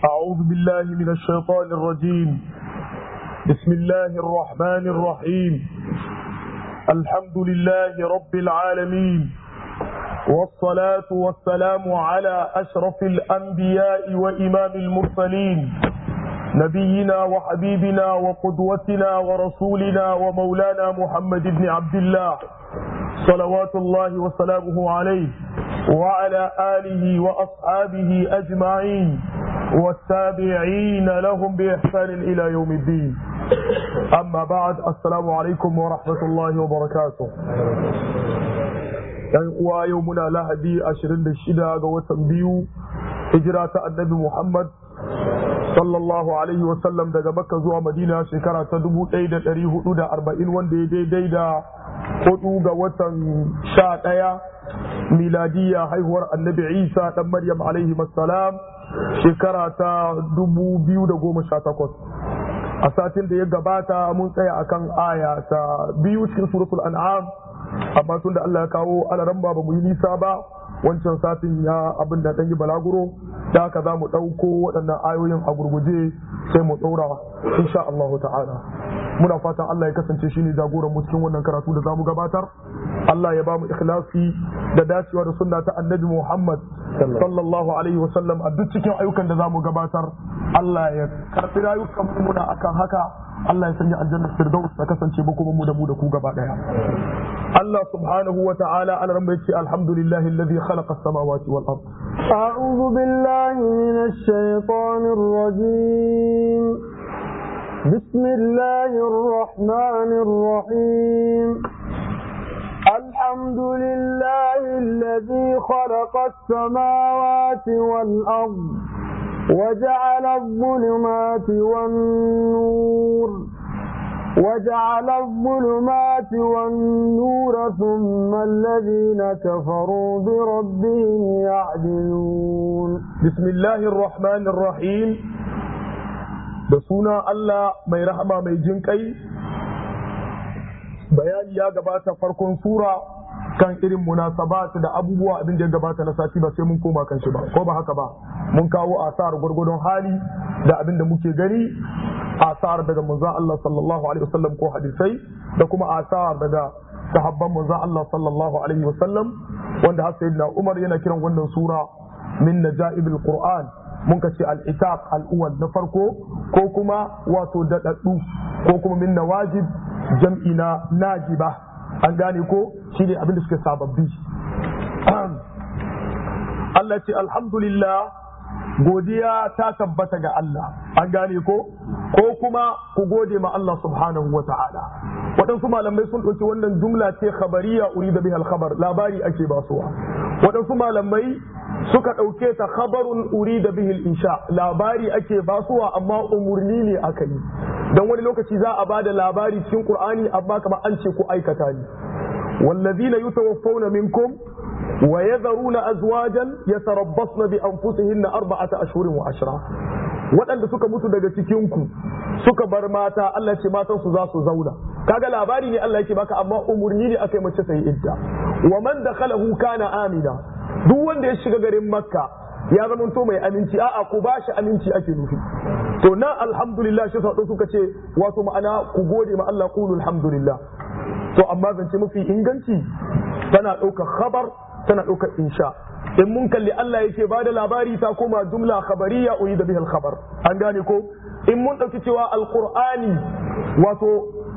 أعوذ بالله من الشيطان الرجيم بسم الله الرحمن الرحيم الحمد لله رب العالمين والصلاة والسلام على أشرف الأنبياء وإمام المرسلين نبينا وحبيبنا وقدوتنا ورسولنا ومولانا محمد بن عبد الله صلوات الله وسلامه عليه وعلى آله وأصحابه أجمعين والتابعين لهم بإحسان إلى يوم الدين أما بعد السلام عليكم ورحمة الله وبركاته ‘Yan uwa yau muna lahadi ashirin da shida ga watan biyu hijira ta annabi Muhammad sallallahu alaihi wasallam daga makka zuwa madina shekara ta dubu ɗaya da ɗari hudu da arba'in wanda ya daidai da hudu ga watan sha ɗaya miladiya haihuwar annabi isa ɗan maryam alaihi salam shekara ta dubu biyu da goma sha takwas a satin da ya gabata mun tsaya akan aya ta biyu cikin suratul an'am amma tun da Allah ya kawo alaran ba mu yi nisa ba wancan satin ya abin da ɗan yi balaguro da haka za mu ɗauko waɗannan ayoyin a gurguje sai mu ɗaura insha Allah ta'ala muna fatan Allah ya kasance shine jagoran mu cikin wannan karatu da zamu gabatar Allah ya ba mu ikhlasi da dacewa da sunna ta annabi Muhammad sallallahu alaihi wa sallam a duk cikin ayyukan da zamu gabatar Allah ya karɓi rayukan mu muna akan haka Allah ya sanya aljannar firdaus ta kasance ba kuma mu da mu da ku gaba daya Allah subhanahu wa ta'ala ana ran bai ce alhamdulillahi alladhi khalaqa as-samawati wal ard أعوذ بالله من الشيطان الرجيم بسم الله الرحمن الرحيم الحمد لله الذي خلق السماوات والأرض وجعل الظلمات والنور وجعل الظلمات والنور ثم الذين كفروا بربهم يعدلون بسم الله الرحمن الرحيم da suna Allah mai rahama mai jin kai bayani ya gabata farkon sura kan irin munasabat da abubuwa abin da ya gabata na sati ba sai mun koma kan shi ba ko ba haka ba mun kawo asar gwargwadon hali da abin da muke gani asar daga manzon Allah sallallahu alaihi wasallam ko hadisai da kuma asar daga sahabban manzon Allah sallallahu alaihi wasallam wanda har sayyidina Umar yana kiran wannan sura min najaibil qur'an mun ka ce al-itab al-awwal na farko ko kuma wato dadaddu ko kuma min nawajib jam'i na najiba an gane ko shine abin da suke sababbi Allah ce alhamdulillah godiya ta tabbata ga Allah an gane ko ko kuma ku gode ma Allah subhanahu wa ta'ala waɗansu malamai sun ɗauki wannan jumla ce khabariya urida bihal khabar labari ake basuwa waɗansu malamai suka ɗauke ta khabarun urida bihil insha labari ake basuwa amma umurni ne aka yi don wani lokaci za a ba da labari cikin qur'ani amma kamar an ce ku aikata ne wallazina yutawaffawna minkum ويذرون أزواجا يتربصن بأنفسهن أربعة أشهر وعشرة waɗanda suka mutu daga cikinku suka bar mata Allah ce matan su za su zauna kaga labari ne Allah yake baka amma umurni ne akai mace sai idda wa man dakhalahu kana amina duk wanda ya shiga garin makka ya zama to mai aminci a'a ku bashi aminci ake nufi to na alhamdulillah shi sau suka ce wato ma'ana ku gode ma Allah qulu alhamdulillah to amma zance mafi inganci tana ɗaukar khabar tana ɗaukar insha in mun kalli Allah yake ba da labari ta koma jumla khabariya uyi da bihal khabar an gane ko in mun ɗauki cewa alqur'ani wato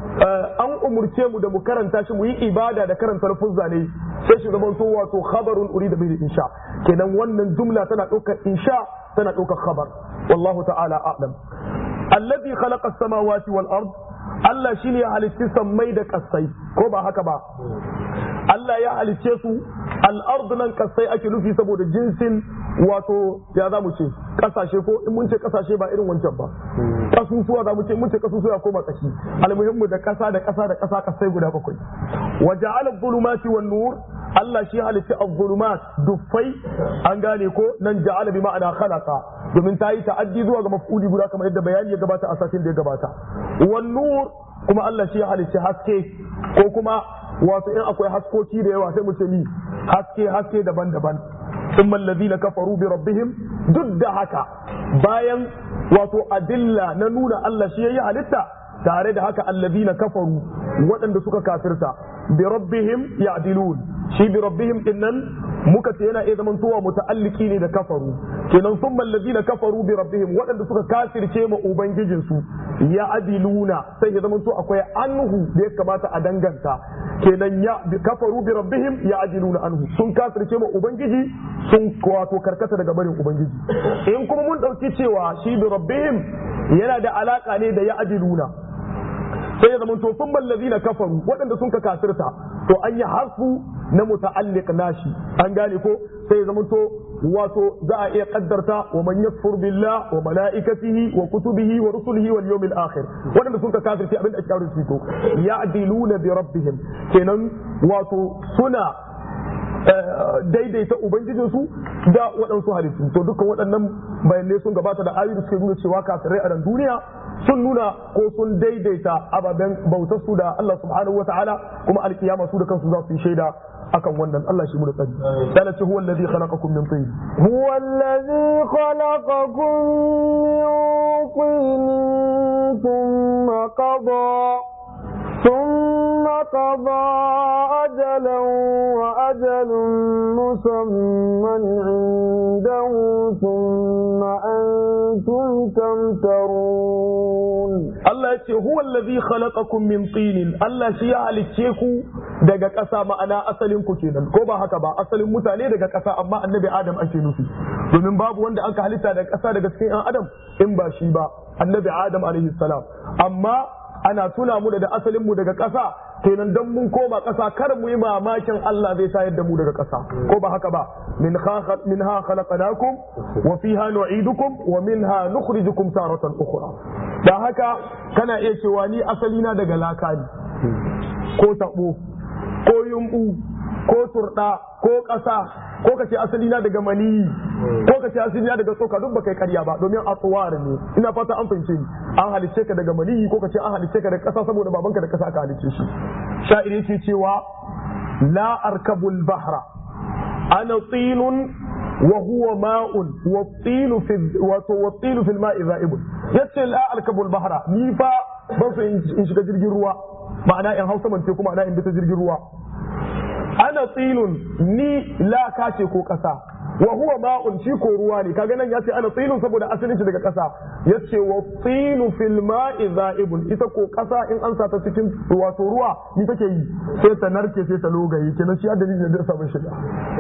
an umurce mu da mu karanta shi mu yi ibada da karanta lafuzza ne sai shi zamanto wato khabarun uri da bihal insha kenan wannan jumla tana ɗaukar insha tana ɗaukar khabar wallahu ta'ala a'lam alladhi khalaqa as-samawati wal ard Allah shine ya halitti sammai da kasai ko ba haka ba Allah ya halicce su al'ardu nan kasai ake nufi saboda jinsin wato ya za mu ce kasashe ko in mun ce kasashe ba irin wancan ba kasusuwa za mu ce mun ce kasusuwa koma kashi almuhimmu da kasa da kasa da kasa kasai guda bakwai wa ja'ala dhulumati wan nur Allah shi halitta az-zulumat duffai an gane ko nan ja'ala bi ma'ana khalaqa domin ta yi ta'addi zuwa ga maf'uli guda kamar yadda bayani ya gabata a satin da ya gabata wan nur kuma Allah shi ya halitta haske ko kuma wato in akwai haskoki da yawa sai mu ce ni haske haske daban-daban thumma alladhina kafaru bi rabbihim duk da haka bayan wato adilla na nuna Allah shi yayi halitta tare da haka alladhina kafaru waɗanda suka kafirta bi rabbihim ya'dilun shi bi rabbihim dinnan muka ce yana iya zaman towa muta'alliki ne da kafaru kenan thumma alladhina kafaru bi rabbihim waɗanda suka kafirce ma ubangijin su ya'diluna sai ya zaman to akwai anhu da ya kamata a danganta kenan ya kafaru bi rabbihim ya'diluna anhu sun kafirce ma ubangiji sun wato karkata daga barin ubangiji in kuma mun dauki cewa shi bi rabbihim yana da alaka ne da ya'diluna sai ya zamanto sun ballazi na kafaru waɗanda sun ka kafirta to an yi harfu na muta'alliq nashi an gane ko sai ya zamanto wato za a iya kaddarta wa man yakfur billah wa malaikatihi wa kutubihi wa rusulihi wal yawmil akhir waɗanda sun ka kafirta abin da ake kawo fito ya'diluna bi rabbihim kenan wato suna daidaita ubangijinsu da waɗansu halittu to dukkan waɗannan bayanai sun gabata da ayoyi suke nuna cewa kafirai a nan duniya sun nuna ko sun daidaita ababen bautar su da Allah subhanahu wa ta'ala kuma alkiyama su da kansu za su yi shaida akan wannan Allah shi mu da tsari sai ce huwa allazi khalaqakum min tin huwa allazi khalaqakum min tin thumma qada ثم قضى أجلا وأجل مسمى عنده ثم أنتم تمترون Allah ya ce huwa allazi khalaqakum min tinin Allah shi ya halicce ku daga ƙasa ma'ana asalin ku kenan ko ba haka ba asalin mutane daga ƙasa amma annabi Adam ake nufi domin babu wanda aka halitta daga ƙasa daga cikin ɗan Adam in ba shi ba annabi Adam alaihi salam amma ana tuna mu da asalin mu daga ƙasa kenan dan mun koma ƙasa kar mu yi mamakin Allah zai sayar da mu daga ƙasa ko ba haka ba min minha khalaqnakum wa fiha nu'idukum wa minha nukhrijukum taratan ukhra da haka kana iya cewa ni asali na daga laka ne ko tabo ko yumbu ko turda ko ƙasa ko ka ce asali na daga maniyi ko ka ce asali na daga tsoka duk baka yi karya ba domin atsuwar ne ina fata an fahimce ni an halicce ka daga maniyi ko ka ce an halicce ka daga ƙasa saboda babanka da ƙasa aka halicce shi sha'iri ke cewa la arkabul bahra ana tsinun wa huwa ma'un wa tsinu fi wato wa tsinu fil ma'i za'ibun yace la arkabul bahra ni fa ban so in shiga jirgin ruwa ma'ana in hausa mance kuma ana in bi ta jirgin ruwa ana tsilun ni laka ce ko ƙasa wa huwa ma'un shi ko ruwa ne kaga nan ya ce ana tsilun saboda asalin shi daga ƙasa ya ce wa tsilu fil ma'i za'ibun ita ko ƙasa in an sa ta cikin wato ruwa ni take yi sai ta narke sai ta logaye kenan shi adalin da sabon shiga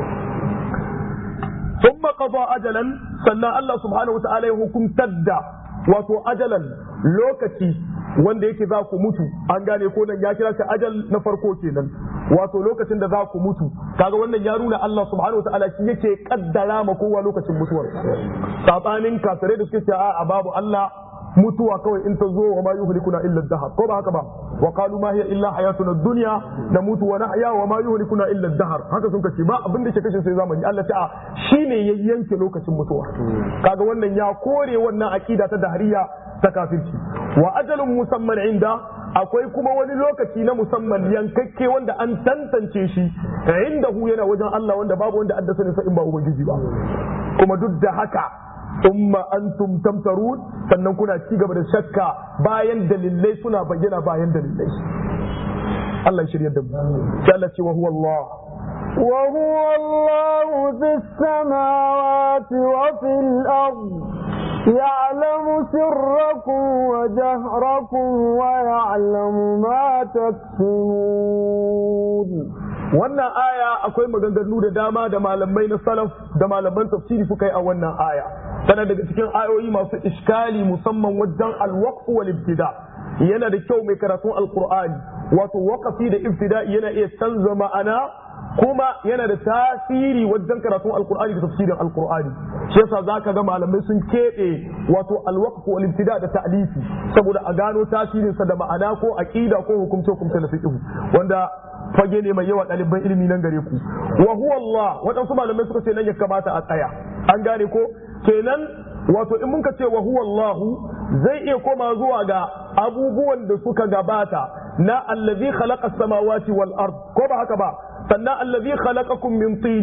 ثم قضى أجلا sannan Allah subhanahu wa ta'ala ya hukumtar da wato ajalan lokaci wanda yake za ku mutu an gane ko nan ya kira shi ajal na farko kenan wato lokacin da za ku mutu kaga wannan ya nuna Allah subhanahu wataala shi yake kaddara ma kowa lokacin mutuwar sabanin kafirai da suke cewa a babu Allah mutuwa kawai in ta zo wa ma yuhlikuna illa dahar ko ba haka ba wa qalu ma hiya illa hayatuna dunya namutu wa nahya wa ma yuhlikuna illa dahar haka sun kace ba abin da ke kashe sai zamani Allah ta shine ya yanke lokacin mutuwa kaga wannan ya kore wannan akida ta dahariya ta kafirci wa ajalun musamman inda akwai kuma wani lokaci na musamman yankakke wanda an tantance shi inda hu yana wajen Allah wanda babu wanda addasa ne in ba ubangiji ba kuma duk da haka umma antum tamtarun sannan kuna ci gaba da shakka bayan dalilai suna bayyana bayan dalilai Allah ya shirya da mu sai Allah ce wa huwa Allah وهو الله في السماوات وفي الأرض يعلم سركم وجهركم ويعلم ما تكسبون wannan aya akwai maganganu da dama da malamai na salaf da malaman tafsiri suka yi a wannan aya tana daga cikin ayoyi masu iskali musamman wajen alwaqf wal ibtida yana da kyau mai karatun alqur'ani wato waqafi da ibtida yana iya canza ma'ana kuma yana da tasiri wajen karatun alkur'ani da tafsirin alkur'ani shi yasa zaka ga malamai sun keɓe wato alwaqf wal ibtida da ta'lifi saboda a gano tasirin sa da ma'ana ko aqida ko hukumce hukumce na fiqh wanda fage ne mai yawa ɗaliban ilimi nan gare ku wa huwa Allah waɗansu malamai suka ce nan ya kamata a tsaya an gane ko kenan wato in mun ka ce wa huwa Allah zai iya koma zuwa ga abubuwan da suka gabata na allazi khalaqa samawati wal ard ko ba haka ba sannan allazi khalaqakum min tinin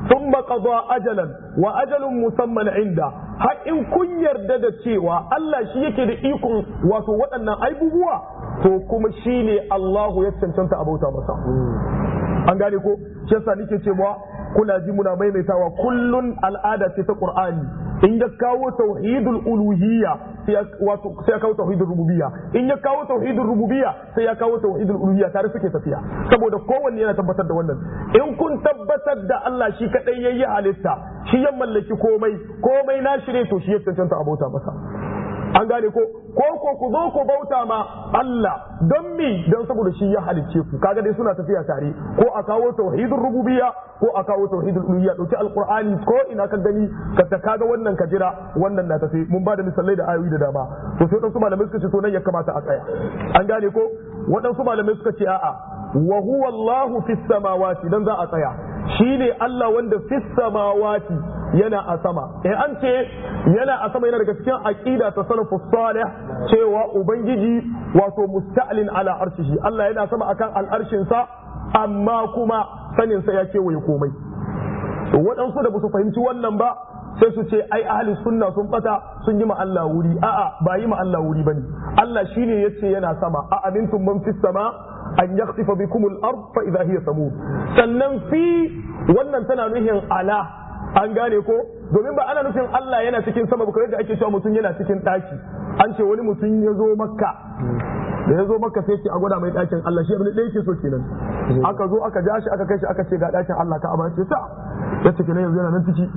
thumma qada ajalan wa ajalun musamman inda har in kun yarda da cewa Allah shi yake da ikon wato waɗannan aibubuwa to kuma shine Allahu ya cancanta abauta masa an gane ko shi yasa nake cewa kuna ji muna maimaitawa kullun al'ada ce ta Qur'ani in ya kawo tauhidul uluhiyya sai wato sai ya kawo tauhidul rububiyya in ya kawo tauhidul rububiyya sai ya kawo tauhidul uluhiyya tare suke tafiya saboda kowanne yana tabbatar da wannan in kun tabbatar da Allah shi kadai yayi halitta shi ya mallaki komai komai na shirye to shi ya cancanta abota masa an gane ko ko ko ku zo ku bauta ma Allah don mi don saboda shi ya halicce ku kaga dai suna tafiya tare ko a kawo tauhidul rububiyya ko a kawo tauhidul uluhiyya dauki alqur'ani ko ina ka gani ka ta kaga wannan ka jira wannan na tafi mun ba da misalai da ayoyi da dama to sai wadansu malamai suka ce to nan ya kamata a tsaya an gane ko wadansu malamai suka ce a'a wa huwa Allahu fis samawati dan za a tsaya shine Allah wanda fis samawati yana a sama in an ce yana a sama yana daga cikin aqida ta salafus salih cewa ubangiji wato musta'lin ala arshihi Allah yana sama akan al'arshin sa amma kuma sanin sa ya kewaye komai waɗansu da ba su fahimci wannan ba sai su ce ai ahli sunna sun bata sun yi ma Allah wuri a'a ba yi ma Allah wuri bane Allah shine yace yana sama a amintum man fis sama an yakhsifa bikum al-ard fa idha hiya samud sannan fi wannan tana nuhin ala an gane ko domin ba ana nufin Allah yana cikin sama ba da ake cewa mutum yana cikin daki an ce wani mutum ya zo makka da ya zo makka sai ce a gwada mai dakin Allah shi abin da yake so kenan aka zo aka ja shi aka kai shi aka ce ga dakin Allah ka amma ce ta ya ce kenan yanzu yana nan ciki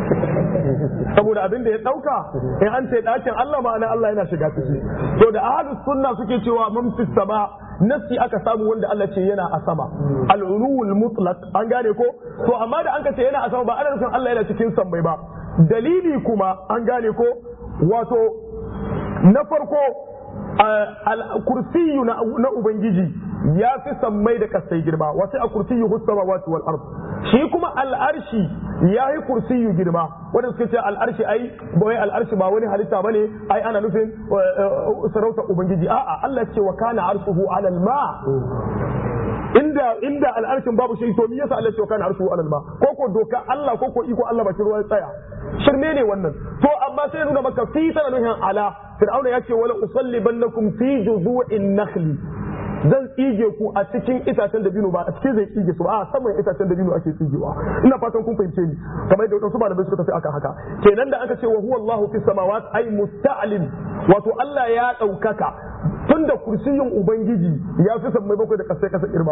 saboda abin da ya dauka in an ce dakin Allah ma'ana Allah yana shiga ciki to da ahlus sunna suke cewa mun fi sama nasi aka samu wanda Allah ce yana a sama al-ulul mutlaq an gane ko to amma da an ka ce yana a sama ba ana nufin Allah yana cikin sammai ba dalili kuma an gane ko wato na farko kursiyu na ubangiji ya fi sammai da kasai girma wasu a kursiyu husama wasu wal ard shi kuma al'arshi ya yi kursiyu girma wanda suka ce al'arshi ai bai al'arshi ba wani halitta bane ai ana nufin sarauta ubangiji a'a Allah ce wa kana arshuhu alal ma inda inda al'arshin babu shi to me yasa Allah ce wa kana arshuhu alal ma ko ko doka Allah ko ko iko Allah bakin ruwa ya tsaya shirme ne wannan to amma sai nuna maka fi tana nuhin ala fir'auna ya ce wala usallibannakum fi juzu'in nakhli zan tsige ku a cikin itacen da binu ba a cikin zai tsige su ba a saman itacen da binu ake tsigewa ina fatan kun fahimce ni kamar yadda wadansu malamai suka tafi akan haka kenan da aka ce wa huwa Allahu fis samawat ay musta'lim wato Allah ya daukaka tunda kursiyin ubangiji ya fi sammai bakwai da kasai kasa girma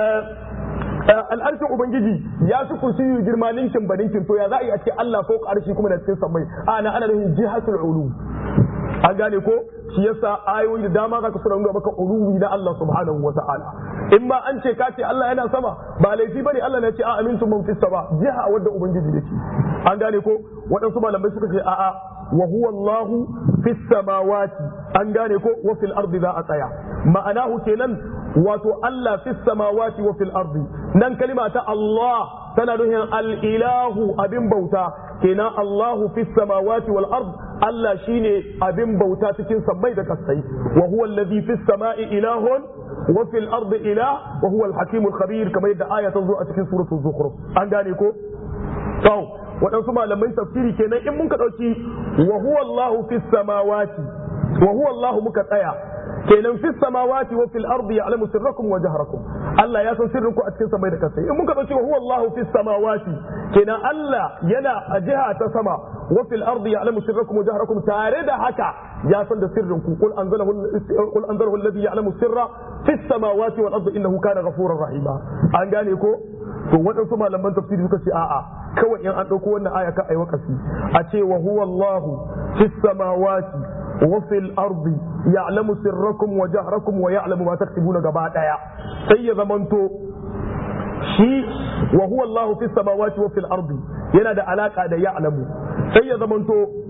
al'arshin ubangiji ya fi kursiyi girma ninkin ba ninkin to ya za a yi a ce Allah ko arshi kuma da cikin sammai ana ana nufin jihatul ulu an gane ko shi yasa ayoyi da dama zaka suna nuna maka uluwi na Allah subhanahu wa ta'ala in ma an ce ka ce Allah yana sama ba laifi bane Allah ne ce a amintu man fis sama jiha wadda ubangiji yake an gane ko waɗansu malamai suka ce a'a wa huwa Allahu fis samawati an gane ko wa fil ardi za a tsaya ma'anahu kenan wato Allah fis samawati wa fil ardi nan kalima ta Allah tana nuhin al-ilahu abin bauta kenan Allahu fis samawati wal ard Allah shine abin bauta cikin sammai da kasai wa huwa alladhi fis sama'i ilahun wa fil ardi ilah wa huwa al-hakim al-khabir kamar yadda aya ta zo a cikin suratul zukhruf an gane ko to waɗansu malamai tafsiri kenan in muka ɗauki wa huwa Allahu fis samawati wa huwa Allahu muka tsaya kenan fis samawati wa fil ardi ya'lamu sirrakum wa jahrakum Allah ya san sirrin ku a cikin samai da kasai in muka dauki wa huwa Allahu fis samawati kenan Allah yana a jiha ta sama wa fil ardi ya'lamu sirrakum wa jahrakum tare da haka ya san da sirrin ku qul anzalahu qul anzalahu alladhi ya'lamu sirra fis samawati wal ardi innahu kana ghafurur rahima an gane ko to waɗansu malaman tafsiri suka ce a'a kawai in an ɗauko wannan aya ka ai wakasi a ce wa huwa Allahu fis samawati وفي الأرض يعلم سركم وجهركم ويعلم ما تكسبون gaba daya sai ya zamanto shi wa huwa Allahu fis samawati wa fil ardi yana da alaka da ya'lamu sai ya zamanto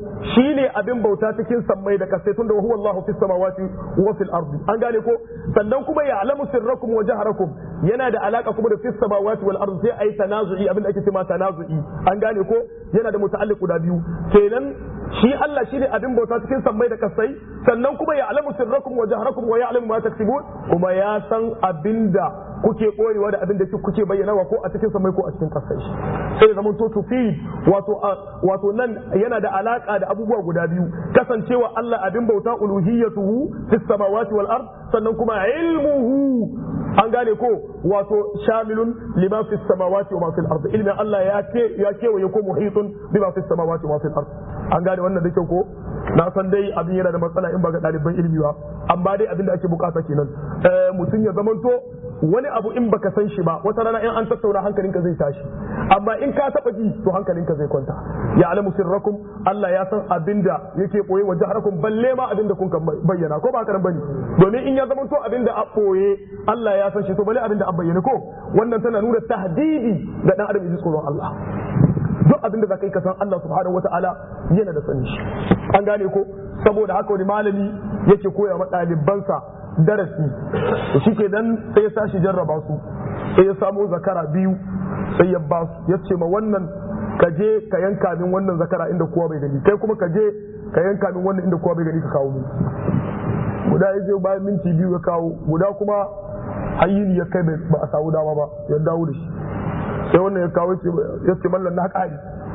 shine abin bauta cikin sammai da kasai tunda huwa Allahu fis samawati wa fil ardi an gane ko sannan kuma ya alamu sirrakum wa jaharakum yana da alaka kuma da fis samawati wal ardi sai ayi tanazu'i abin da ake cewa tanazu'i an gane ko yana da muta'alliq guda biyu kenan shi Allah shine abin bauta cikin sammai da kasai sannan kuma ya alamu sirrakum wa jaharakum wa ya'lamu ma taksibun kuma ya san abinda kuke koyewa da abinda kuke bayyanawa ko a cikin sammai ko a cikin kasai sai zaman to tufi wato wato nan yana da alaka da abubuwa guda biyu kasancewa Allah abin bauta uluhiyatuhu fis samawati wal ard sannan kuma ilmuhu an gane ko wato shamilun lima fis samawati wa ma fil ard ilmin Allah ya ke ya kewaye ko muhitun bima fis samawati wa ma fil ard an gane wannan da kyau ko na san dai abin yana da matsala in ba ga ɗaliban ilimi ba amma dai abin da ake bukata kenan mutum ya zamanto wani abu in baka san shi ba wata rana in an tattauna hankalinka zai tashi amma in ka taba ji to hankalinka zai kwanta ya alamu sirrakum Allah ya san abinda yake boye wa jaharakum balle ma abinda kun bayyana ko ba karan bane domin in ya zamanto abinda a boye Allah ya san shi to balle abinda a bayyana ko wannan tana nuna tahdidi da dan adam ya ji tsoron Allah duk abinda za ka yi kasan Allah subhanahu wa ta'ala yana da sani shi an gane ko saboda haka wani malami yake koya ma ɗalibansa darasi to shi ke dan sai ya sashi jarraba su sai ya samo zakara biyu sai ya ba su ya ce ma wannan ka je ka yanka min wannan zakara inda kowa bai gani kai kuma ka je ka yanka min wannan inda kowa bai gani ka kawo mu guda ya je bayan minti biyu ya kawo guda kuma hayyini ya kai ba a samu dama ba ya dawo da shi sai wannan ya kawo ya ce mallan na ƙari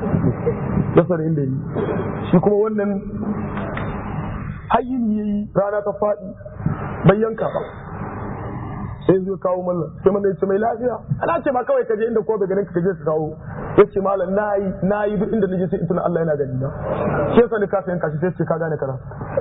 ya sani inda yi shi kuma wannan hayyini ya yi rana ta faɗi bai yanka ba sai zai kawo mallan sai mallan ya ce mai lafiya ana ce ma kawai ka je inda ko bai ganin ka je ka kawo ya ce mallan na yi na yi duk inda naje sai ituna Allah yana gani na shi yasa ni ka sayan kashi sai ce ka gane kana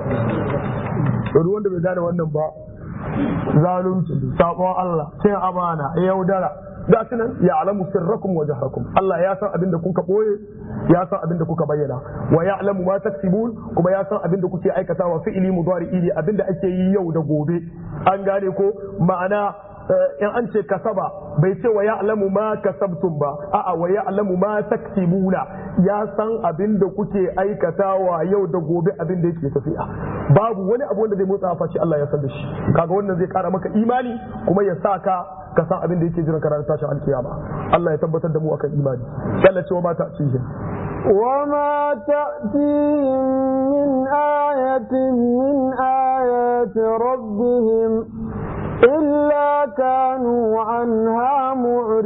to duk wanda bai gane wannan ba zalunci sabon Allah cin amana yaudara ga su nan ya alamu sirrakum wa jahrakum Allah ya san abin da kuka boye ya san abin da kuka bayyana wa ya alamu ma taksibun kuma ya san abin da kuke aikatawa fi'ili mudari'i ne abin da ake yi yau da gobe an gane ko ma'ana in an ce kasaba bai ce wa ya'lamu ma kasabtum ba a'a wa ya'lamu ma taktibuna ya san abin da kuke aikatawa yau da gobe abin da yake tafiya babu wani abu wanda zai motsa fashi Allah ya san da shi kaga wannan zai kara maka imani kuma ya sa ka ka san abin da yake jiran ka ranar tashin alkiyama Allah ya tabbatar da mu akan imani sai Allah ce wa mata cihin وما تأتيهم من آية من آيات ربهم إلا كانوا عنها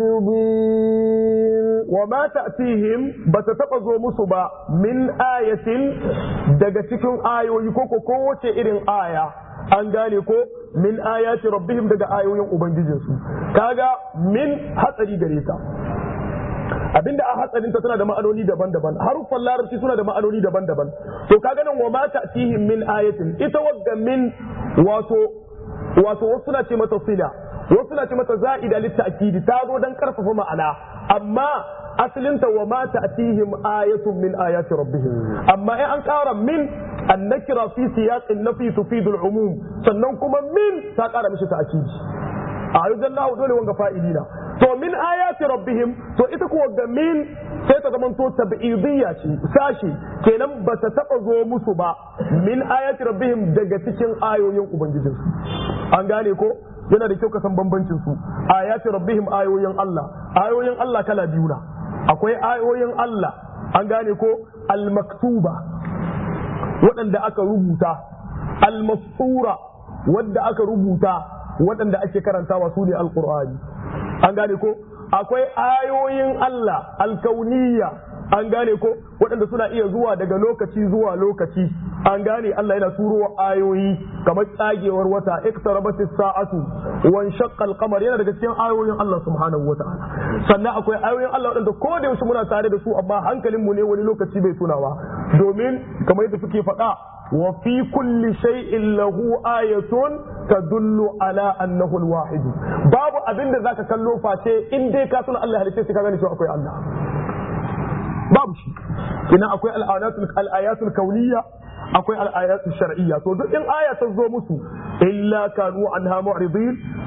معرضين وما تأتيهم بتتقضوا مصبا من آية دقتكم آية ويكوكو كوة إرن آية an gane ko min ayati rabbihim daga ayoyin ubangijinsu kaga min hatsari gare ta abinda a hatsarin ta tana da ma'anoni daban-daban haruffan larabci suna da ma'anoni daban-daban to kaga nan wa ma ta'tihim min ayatin ita wadda min wato wato wasu na ce mata sila wasu na ce mata za'ida litta'kidi ta zo dan karfafa ma'ana amma asalinta wa ma ta'tihim ayatun min ayati rabbihim amma in an ƙara min annakira fi siyaqin nafi tufidul umum sannan kuma min ta ƙara mishi ta'kidi a ayyukan lahu dole wanga fa'ilina to min ayati rabbihim to ita kuwa ga min sai ta zamanto tab'idiyya ce sashi kenan ba ta taba zo musu ba min ayati rabbihim daga cikin ayoyin ubangijinsu an gane ko yana da kyau ka san bambancin su ayati rabbihim ayoyin Allah ayoyin Allah kala biyu na akwai ayoyin Allah an gane ko al-maktuba waɗanda aka rubuta al-masura wadda aka rubuta waɗanda ake karantawa su ne alƙur'ani an gane ko akwai ayoyin Allah alkauniya an gane ko waɗanda suna iya zuwa daga lokaci zuwa lokaci an gane Allah yana turo ayoyi kamar tsagewar wata iktarabat sa'atu wa shaqqa al-qamar yana daga cikin ayoyin Allah subhanahu wa ta'ala sannan akwai ayoyin Allah waɗanda ko da yaushe muna tare da su amma hankalin mu ne wani lokaci bai tunawa domin kamar yadda suke faɗa wa fi kulli shay'in lahu ayatun tadullu ala annahu al-wahid babu abin da zaka kallo face in dai ka tuna Allah halitta sai ka gane cewa akwai Allah babu shi kina akwai al-ayatul al-ayatul kauniyya akwai al-ayatul shar'iyya to duk in aya ta zo musu illa kanu anha mu'ridin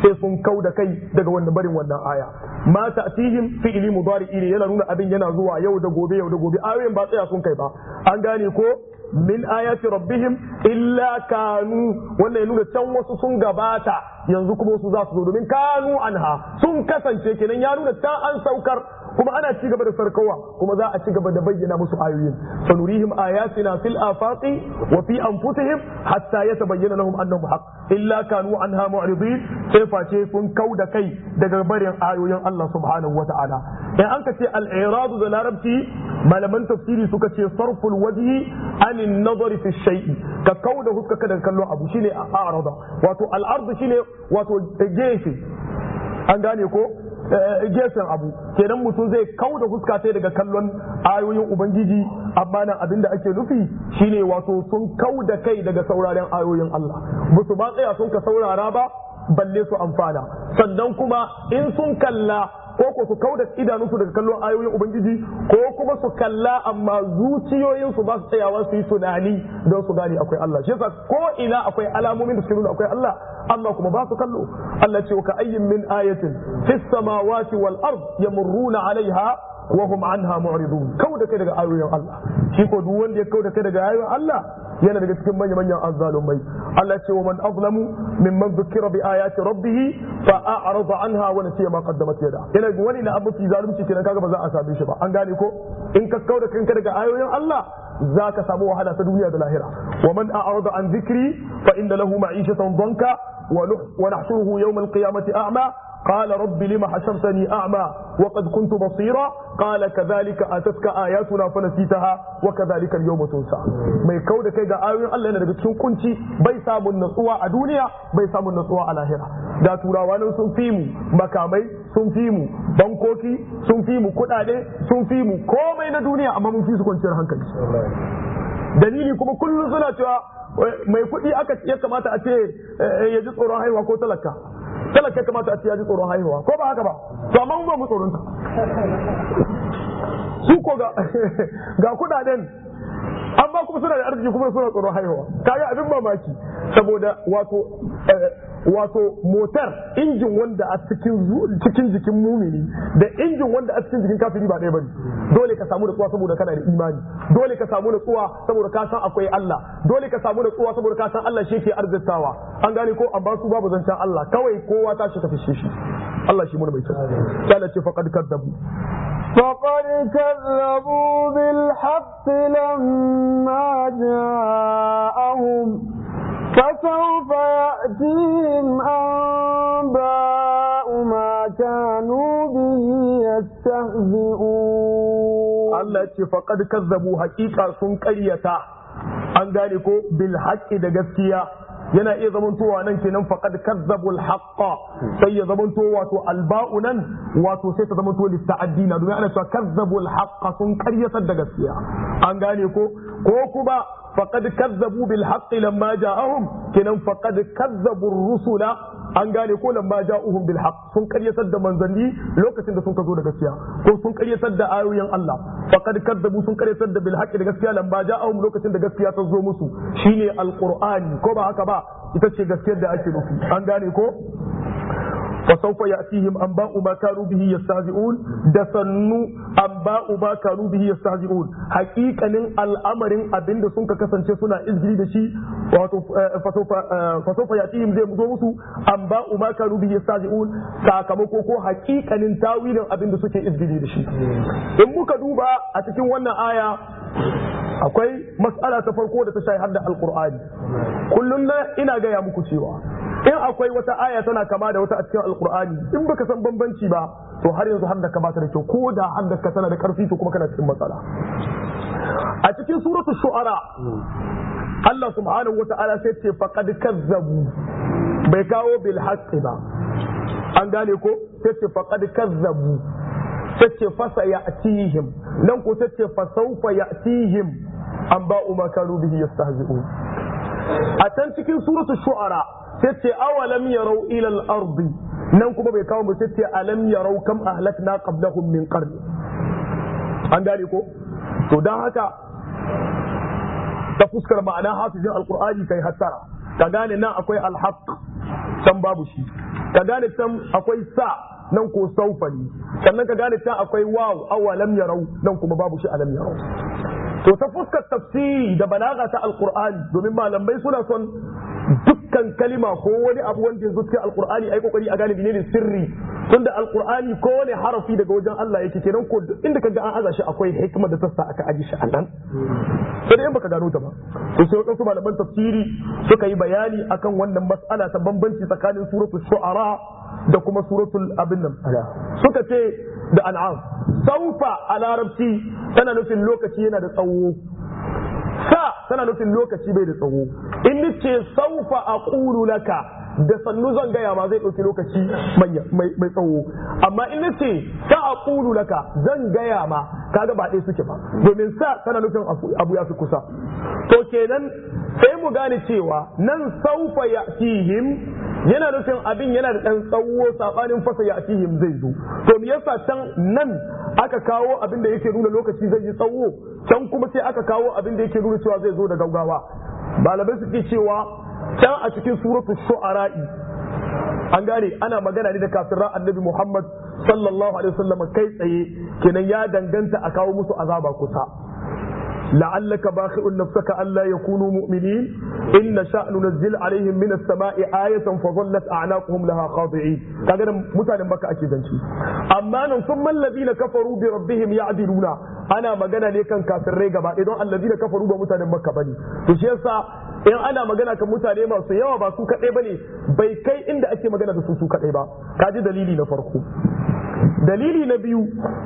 sai sun kau da kai daga wannan barin wannan aya ma ta'tihim fi'li mudari'i ne yana nuna abin yana zuwa yau da gobe yau da gobe ayoyin ba tsaya sun kai ba an gane ko min ayati rabbihim illa kanu wannan ya nuna can wasu sun gabata yanzu kuma wasu za su zo domin kanu anha sun kasance kenan ya nuna ta an saukar kuma ana ci gaba da sarkawa kuma za a ci gaba da bayyana musu ayoyin sanurihim ayatina fil afaqi wa fi anfusihim hatta yatabayyana lahum annahu haqq illa kanu anha mu'ridin sai face sun kauda kai daga barin ayoyin Allah subhanahu wata'ala in an ka ce al-i'radu da larabci malaman tafsiri suka ce sarful wajhi anin nazari fi shay'i ka kauda huska kada kallon abu shine a'rada wato al-ardu shine wato gefe an gane ko gefen abu kenan mutum zai kau da fuska sai daga kallon ayoyin ubangiji amma nan abinda ake nufi shine wato sun kau da kai daga sauraren ayoyin Allah ba su ba tsaya sun ka saurara ba balle su amfana sannan kuma in sun kalla ko ko su kauda idanunsu daga kallon ayoyin ubangiji ko kuma su kalla amma zuciyoyinsu ba su tsayawa su yi tunani don su gane akwai Allah shi yasa ko ina akwai alamomin da suke nuna akwai Allah amma kuma ba su kallo Allah ce ka ayyin min ayatin fis samawati wal ard yamurruna alaiha wa hum anha mu'ridun kauda kai daga ayoyin Allah shi ko duk wanda ya kauda kai daga ayoyin Allah yana daga cikin manya manyan azzalumai Allah ce wa man azlamu mimman dhukira bi ayati rabbih fa a'rada anha wa nasiya ma qaddamat yada yana ga wani na abu fi zalunci kenan kaga ba za a same shi ba an gane ko in ka kauda kanka daga ayoyin Allah za ka samu wahala ta duniya da lahira wa man a'rada an dhikri fa inna lahu ma'ishatan dhanka wa nahshuruhu yawm al-qiyamati a'ma قال رب لما حشرتني أعمى وقد كنت بصيرا قال كذلك أتتك آياتنا فنسيتها وكذلك اليوم تنسى mai kau da kai ga ayoyin Allah yana daga cikin kunci bai samun natsuwa a duniya bai samun natsuwa a lahira da turawa nan sun fi mu makamai sun fi mu bankoki sun fi mu kuɗaɗe sun fi mu komai na duniya amma mun fi su kwanciyar hankali dalili kuma kullum suna cewa mai kuɗi aka ya kamata a ce ya ji tsoron haihuwa ko talaka talaka kamata a ce ya ji tsoron haihuwa ko ba haka ba to amma mun ba mu tsoron ta su ko ga ga kudaden amma kuma suna da arziki kuma suna tsoron haihuwa kaga abin mamaki saboda wato wato motar injin wanda a cikin cikin jikin mumini da injin wanda a cikin jikin kafiri ba ɗaya bane dole ka samu natsuwa saboda kana da imani dole ka samu natsuwa saboda ka san akwai Allah dole ka samu natsuwa saboda ka san Allah shi ke arzikawa an gane ko amma su babu zancen Allah kawai kowa ta shi ta fishe shi Allah shi mun mai kyau sai Allah ce faqad kadzabu فقد كذبوا بالحق لما جاءهم فسوف يأتيهم أنباء ما كانوا به يستهزئون Allah ce faqad kazzabu haqiqa sun ƙaryata an gane ko bil haqqi da gaskiya yana iya zamantowa nan kenan faqad kazzabul haqqa sai ya zamanto wato alba'u nan wato sai ta zamanto lista'addina domin ana cewa kazzabul haqqa sun karyatar da gaskiya an gane ko ko kuma faqad kazzabu bil haqqi lamma ja'ahum kenan faqad kazzabur rusula an gane ko lamma ja'uhum bil haqq sun karyatar da manzanni lokacin da sun ka zo da gaskiya ko sun karyatar da ayoyin Allah faqad kazzabu sun karyatar da bil haqqi da gaskiya lamma ja'ahum lokacin da gaskiya ta zo musu shine alqur'ani ko ba haka ba ita ce gaskiyar da ake nufi an gane ko فسوف يأتيهم أنباء ما كانوا به يستهزئون دسنو أنباء ما كانوا به يستهزئون حقيقة الأمر أبن دسون كسن سنة إزري دشي فسوف فسوف يأتيهم زي مزومسو أنباء ما كانوا به يستهزئون sakamakon ko hakikanin tawilin abin da suke izgili da shi in muka duba a cikin wannan aya akwai mas'ala ta farko da ta shahi har da alqur'ani kullum na ina gaya muku cewa in akwai wata aya tana kama da wata a cikin alqur'ani in baka san bambanci ba to har yanzu har da ka bata da kyau ko da har da ka tana da karfi to kuma kana cikin matsala a cikin suratul shu'ara Allah subhanahu wa ta'ala sai ce faqad kazzabu bai kawo bil haqqi ba an gane ko sai ce faqad kazzabu sai ce fasa ya'tihim nan ko sai ce fasawfa ya'tihim an ba'u ma kanu bihi yastahzi'un a can cikin suratul shu'ara sai ce awalam yarau ila al-ardi nan kuma bai kawo mu sai ce alam yarau kam ahlakna qablahum min qarni an gane ko to dan haka ta fuskar ma'ana hafizin alqur'ani kai hattara ka gane nan akwai alhaq can babu shi ka gane can akwai sa nan ko saufa ne sannan ka gane can akwai waw awalam yarau nan kuma babu shi alam yarau to ta fuskar tafsiri da balaga ta alqur'ani domin malamai suna son dukkan kalima ko wani abu wanda ya zo cikin alqur'ani ai kokari a gane menene sirri tunda alqur'ani ko wani harafi daga wajen Allah yake kenan ko duk inda kaga an aza shi akwai hikima da tassa aka aji shi anan sai dai in baka gano ta ba to sai wasu malaman tafsiri suka yi bayani akan wannan mas'ala ta bambanci tsakanin suratul shu'ara da kuma suratul abin nan suka ce da an'am saufa a larabci tana nufin lokaci yana da tsawo sa tana nufin lokaci bai da tsawo in nace saufa aqulu laka da sannu zan gaya ma zai ɗauki lokaci mai tsawo amma in nace sa aqulu laka zan gaya ma kaga ba ɗaya suke ba domin sa tana nufin abu ya fi kusa to kenan sai mu gane cewa nan saufa ya'tihim yana nufin abin yana da ɗan tsawo saɓanin fasa ya atihim zai zo to me yasa can nan aka kawo abin da yake nuna lokaci zai yi tsawo can kuma sai aka kawo abin da yake nuna cewa zai zo da gaugawa malamai suke cewa can a cikin suratul shu'ara'i an gane ana magana ne da kafiran annabi Muhammad sallallahu alaihi wasallam kai tsaye kenan ya danganta a kawo musu azaba kusa لعلك باخع نفسك ألا يكونوا مؤمنين إن نشأ ننزل عليهم من السماء آية فظلت أعناقهم لها خاضعين كذا متى بك أكيد أما ثم الذين كفروا بربهم يعدلون أنا مجانا ليكن كافر ريقا إذن الذين كفروا بمتى بك بني تشيسا in ana magana kan mutane masu yawa ba su kaɗai ba ne bai kai inda ake magana da su su kaɗai ba kaji dalili na farko dalili na biyu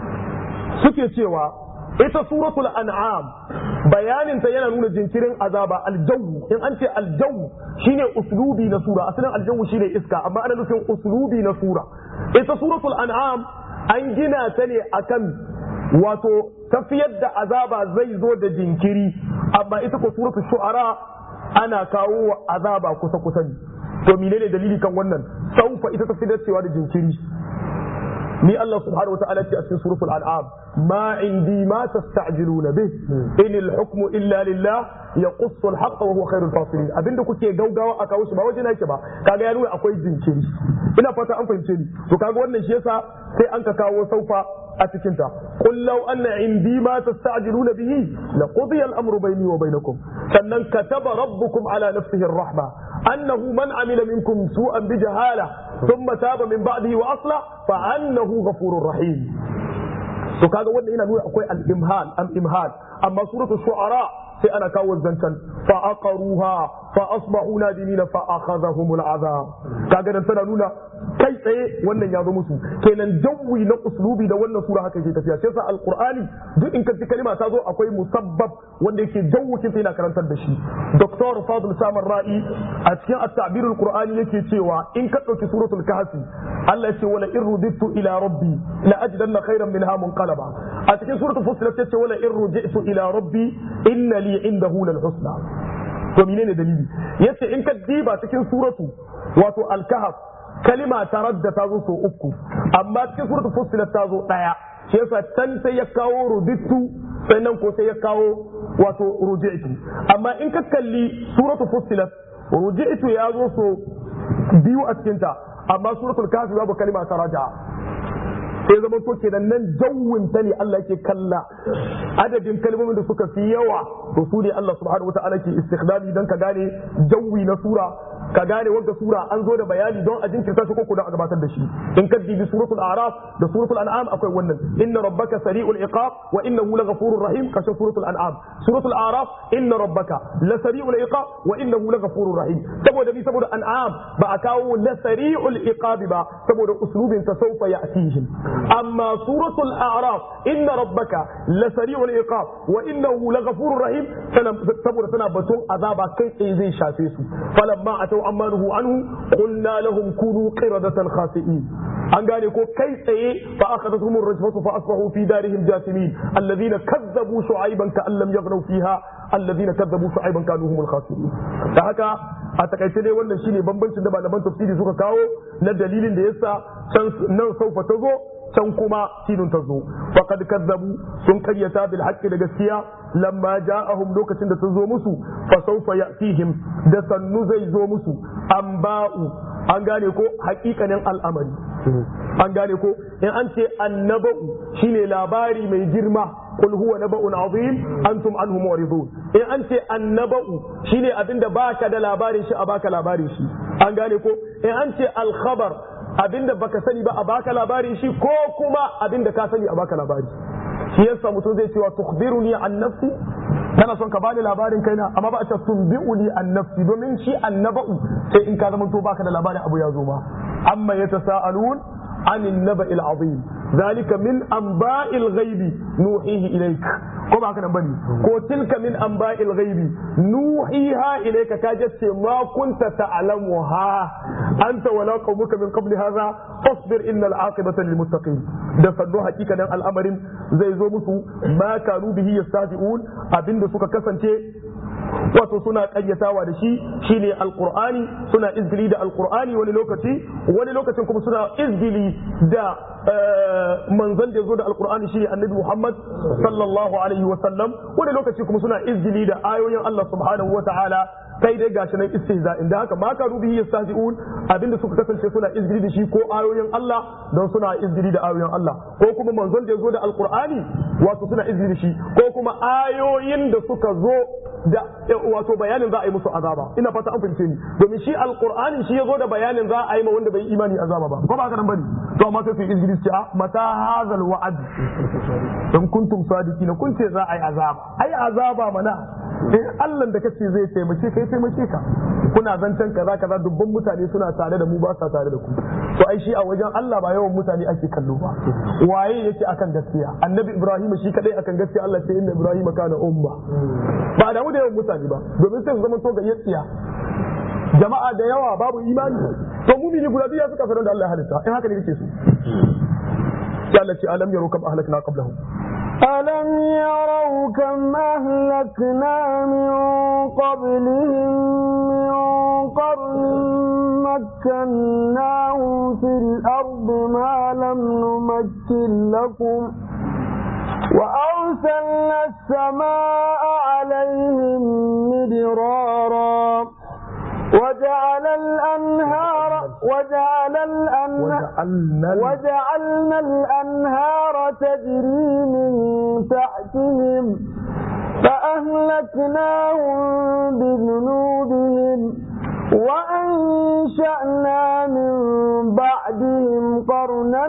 suke cewa ita suratul an'am bayaninta yana nuna jinkirin azaba aljawu in an ce aljawu shine uslubi na sura asalin aljawu shine iska amma ana nufin uslubi na sura ita suratul an'am an gina ta ne akan wato tafiyar da azaba zai zo da jinkiri amma ita ko suratul shu'ara ana kawo wa azaba kusa kusa ne to menene dalili kan wannan saufa ita ta fi dacewa da jinkiri ni Allah subhanahu wa ta'ala ce a cikin suratul an'am ma indi ma tasta'jiluna bih in al-hukmu illa lillah yaqussu al-haqq wa huwa khairul fasilin abinda kuke gaugawa a kawo shi ba waje nake ba kaga ya nuna akwai jinkiri ina fata an fahimce ni to kaga wannan shi yasa sai an ka kawo saufa a cikin ta qul law anna indi ma tasta'jiluna bihi laqudiya al-amru bayni wa bainakum sannan kataba rabbukum ala nafsihi ar-rahma annahu man amila minkum su'an bi jahala ثم تاب من بعده واصلح فانه غفور رحيم to kaga wanda yana nuna akwai al-imhal al-imhal amma suratul shu'ara sai ana kawo zancan fa aqaruha fa asbahu nadimina fa akhadhahum al-azab kaga dan tana nuna kai tsaye wannan ya zo musu kenan jawi na uslubi da wannan sura haka ke tafiya sai sa al-qur'ani duk in ka ji kalima ta zo akwai musabbab wanda yake jawukin sai yana karantar da shi dr fadl samar ra'i a cikin at-ta'bir al-qur'ani yake cewa in ka dauki suratul kahfi Allah ya ce wala in rudittu ila rabbi la ajidanna khayran minha munqalaba a cikin suratul fussilat ya ce wala in ruji'tu ila rabbi inna li indahu lal husna to menene dalili yace in ka diba cikin suratu wato al-kahf kalima taradda ta zo so uku amma cikin suratul fussilat ta zo daya shi yasa can sai ya kawo rudittu sannan ko sai ya kawo wato ruji'tu amma in ka kalli suratul fussilat ruji'tu ya zo so biyu a cikin ta amma suratul kafi babu kalima ta raja sai zama to kenan nan jawwin ta ne Allah yake kalla adadin kalmomin da suka fi yawa to su ne Allah subhanahu wataala ke istikhdami dan ka gane jawwi na sura ka gane wanda sura an zo da bayani don a jinkirta shi ko ko don a gabatar da shi in ka dibi suratul a'raf da suratul an'am akwai wannan inna rabbaka sari'ul iqab wa innahu laghafurur rahim kashe suratul an'am suratul a'raf inna rabbaka la sari'ul iqab wa innahu laghafurur rahim saboda bi saboda an'am ba a kawo la sari'ul iqab ba saboda uslubin ta sawfa ya'tihim amma suratul a'raf inna rabbaka la sari'ul iqab wa innahu laghafurur rahim saboda tana batun azaba kai tsaye zai shafe su falamma atau amma nuhu anhu qulna lahum kunu qiradatan khasi'in an gane ko kai tsaye fa akhadathum ar-rajfatu fa asbahu fi darihim jathimin alladhina kazzabu shu'ayban ka lam yaghnaw fiha alladhina kazzabu shu'ayban kanu humul khasirin da haka a takaice dai wannan shine bambancin da malaman tafsiri suka kawo na dalilin da yasa can nan saufa ta zo can kuma sinun ta zo faqad kazzabu sun karyata bil haqqi da gaskiya lamma ja'ahum lokacin da ta zo musu fa sawfa ya'tihim da sannu zai zo musu amba'u an gane ko hakikanin al'amari an gane ko in an ce annaba'u shine labari mai girma qul huwa naba'un azim antum anhu mu'ridun in an ce annaba'u shine abinda baka da labarin shi a baka labarin shi an gane ko in an ce al-khabar abinda baka sani ba a baka labarin shi ko kuma abinda ka sani a baka labari shi yasa mutum zai cewa tukhbiruni an nafsi kana son ka bani labarin kaina amma ba a ce tunbi'uni an nafsi domin shi annaba'u sai in ka zama to baka da labarin abu ya zo ma amma yatasaalun عن النبأ العظيم ذلك من أنباء الغيب نوحيه إليك كما هكذا بني كو تلك من أنباء الغيب نوحيها إليك كاجت ما كنت تعلمها أنت ولا قومك من قبل هذا فاصبر إن العاقبة للمتقين da sannu hakika nan al'amarin zai zo musu ma kanu bihi yastahzi'un abinda suka kasance wato suna kayyatawa da shi shine alqur'ani suna izgili da alqur'ani wani lokaci wani lokacin kuma suna izgili da manzon da zo da alqur'ani shine annabi Muhammad sallallahu alaihi wa sallam wani lokaci kuma suna izgili da ayoyin Allah subhanahu wa ta'ala kai dai gashi nan istihza inda haka ma ka rubihi yastahzi'un abinda suka kasance suna izgili da shi ko ayoyin Allah don suna izgili da ayoyin Allah ko kuma manzon da zo da alqur'ani wato suna izgili da shi ko kuma ayoyin da suka zo da wato bayanin za a yi musu azaba ina fata an fahimce ni domin shi alqur'ani shi yazo da bayanin za a yi ma wanda bai imani azaba ba ko ba haka nan bane to amma sai su izgili ce a mata hazal wa'ad in kuntum sadiqina kun ce za a yi azaba ai azaba mana in Allah da kace zai taimake kai taimake ka kuna zancen kaza kaza dubban mutane suna tare da mu ba sa tare da ku to ai shi a wajen Allah ba yawan mutane ake kallo ba waye yake akan gaskiya annabi Ibrahim shi kadai akan gaskiya Allah ce inna Ibrahim kana umma ba da mu da yawan mutane ba domin sai su zama to ga yatsiya jama'a da yawa babu imani to mumini guda biya suka fara da Allah ya halitta in haka ne kake so sai Allah ce alam yaro kam ahlakna qablahum ألم يروا كم أهلكنا من قبلهم من قرن مكناهم في الأرض ما لم نمكن لكم وأرسلنا السماء عليهم مدرارا وجعل الأنهار وجعل الأنهار وجعلنا الأنهار تجري من تحتهم فأهلكناهم بذنوبهم وأنشأنا من بعدهم قرنا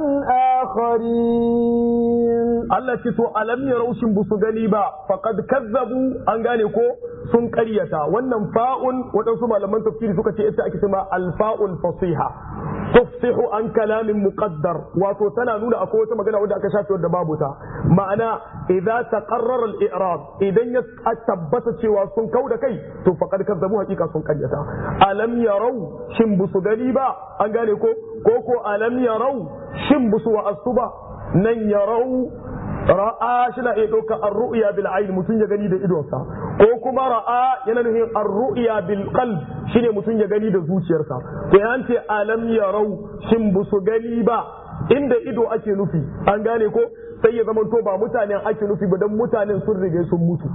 آخرين Allah ce to alam ya raushin busu gani ba faqad kazzabu an gane ko sun karyata wannan fa'un waɗansu malaman tafsiri suka ce ita ake cewa alfa'ul fasiha tufsihu an kalamin muqaddar wato tana nuna akwai wata magana wanda aka shafe wadda babu ta ma'ana idza taqarrara al-i'rab idan ya tabbata cewa sun kau da kai to faqad kazzabu hakika sun karyata alam yarau shin busu gani ba an gane ko ko ko alam yarau shin busu wa asuba nan yarau ra'a shi na iya ɗauka ar-ru'ya bil ayn mutum ya gani da idonsa ko kuma ra'a yana nufin ar-ru'ya bil qalb shine mutum ya gani da zuciyarsa to yan ce alam yarau shin bu su gani ba inda ido ake nufi an gane ko sai ya zama to ba mutanen ake nufi ba dan mutanen sun riga sun mutu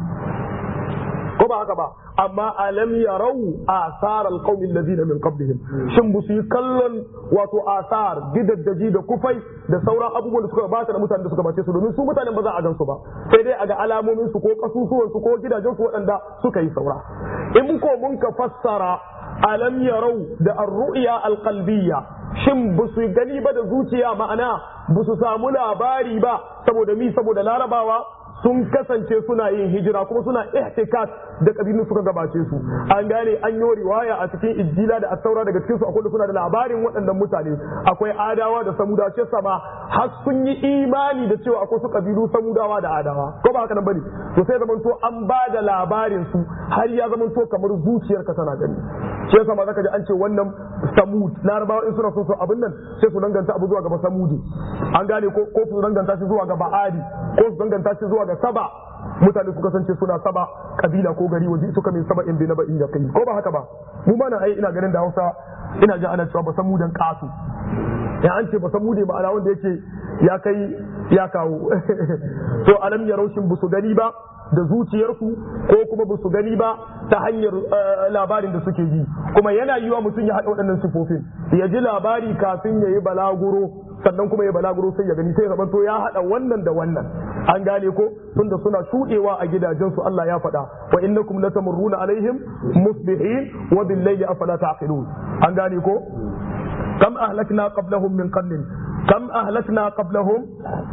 ko ba haka ba amma alam yarau asar alqawmi alladhina min qablihim shin bu su yi kallon wato asar gidaddaji da kufai da sauran abubuwan da suka bata da mutanen da suka bace su domin su mutanen ba za a gan su ba sai dai a ga alamomin su ko kasusuwan su ko gidajen su waɗanda suka yi saura in ko mun ka fassara alam yarau da ar-ru'ya al-qalbiyya shin ba su gani ba da zuciya ma'ana ba su samu labari ba saboda mi saboda larabawa sun kasance suna yin hijira kuma suna ihtikas da kabilun suka gabace su an gane an yi riwaya a cikin injila da asaura daga cikin su akwai suna da labarin waɗannan mutane akwai adawa da samudawa ce sama har sun yi imani da cewa akwai su kabilu samudawa da adawa ko ba haka nan bane to sai zaman to an ba da labarin su har ya zaman to kamar zuciyarka tana gani shi yasa ma zaka ji an ce wannan samud larabawa in suna so su abin nan sai su danganta abu zuwa ga samudi an gane ko ko su danganta shi zuwa ga ba'adi ko su danganta shi zuwa ga saba mutane su kasance suna saba kabila ko gari waje suka min saba in bi na ba in ya kai ko ba haka ba mu ma ai ina ganin da Hausa ina ji ana cewa ba san mudan kasu ya an ce ba san mude ma'ana wanda yake ya kai ya kawo to alam ya raushin busu gani ba da zuciyarsu ko kuma ba su gani ba ta hanyar labarin da suke yi kuma yana yiwa mutum ya haɗa waɗannan sifofin ya ji labari kafin ya yi balaguro sannan kuma ya balaguro sai ya gani sai ya to ya haɗa wannan da wannan an gane ko tunda suna shuɗewa a gidajensu Allah ya faɗa wa innakum latamurruna alaihim musbihin wa bil layli afala taqilun an gane ko kam ahlakna qablahum min qarnin kam ahlakna qablahum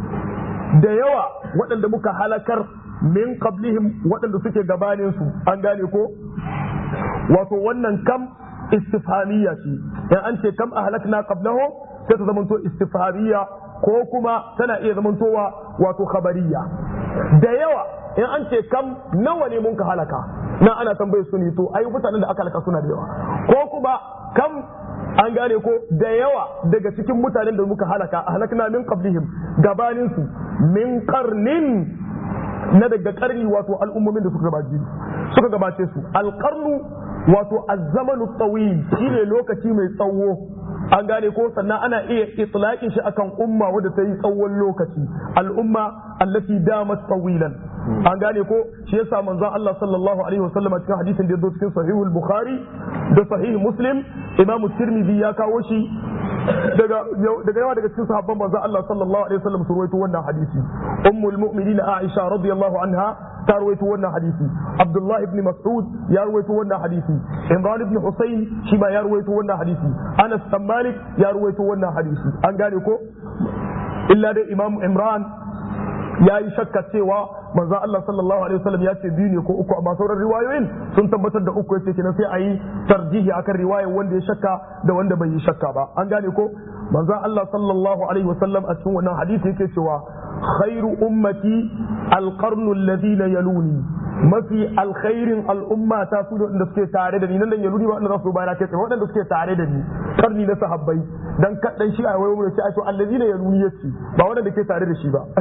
da yawa waɗanda muka halakar min qablihim waɗanda suke gabanin su an gane ko wato wannan kam istifhamiyya ce in an ce kam ahlakna qablahum sai ta zamanto istifhamiyya ko kuma tana iya zamantowa wato khabariya da yawa in an ce kam nawa ne mun ka halaka na ana tambayar su ne to ai mutanen da aka halaka suna da yawa ko kuma kam an gane ko da yawa daga cikin mutanen da muka halaka halakna min qablihim gabanin su min qarnin na daga karni wato al'ummomin da suka gabace suka gabace su alqarnu wato azzamanu tawil shine lokaci mai tsawo an gane ko sannan ana iya itlaqin shi akan umma wadda ta yi tsawon lokaci al'umma allati damat tawilan an gane ko shi yasa manzon Allah sallallahu alaihi wasallam cikin hadisin da yazo cikin sahihul bukhari da sahih muslim imamu tirmidhi ya kawo shi daga daga yawa daga cikin sahabban manzon Allah sallallahu alaihi wasallam su rawaito wannan hadisi ummul mu'minin Aisha radiyallahu anha ta rawaito wannan hadisi Abdullah ibn Mas'ud ya rawaito wannan hadisi Imran ibn Husayn shi ma ya rawaito wannan hadisi Anas bin Malik ya rawaito wannan hadisi an gane ko illa dai Imam Imran ya yi shakka cewa manzo Allah sallallahu alaihi wasallam ya ce biyu ne ko uku amma sauran riwayoyin sun tabbatar da uku yace kenan sai a yi tarjihi akan riwayar wanda ya shakka da wanda bai yi shakka ba an gane ko manzo Allah sallallahu alaihi wasallam a cikin wannan hadisi yake cewa khairu ummati alqarnu alladhina yaluni mafi alkhairin al'umma ta su da suke tare da ni nan dan yaluni ba wanda za su bayana kai waɗanda suke tare da ni karni na sahabbai dan kadan shi a wayo mu ce ai to alladhina yaluni yace ba waɗanda ke tare da shi ba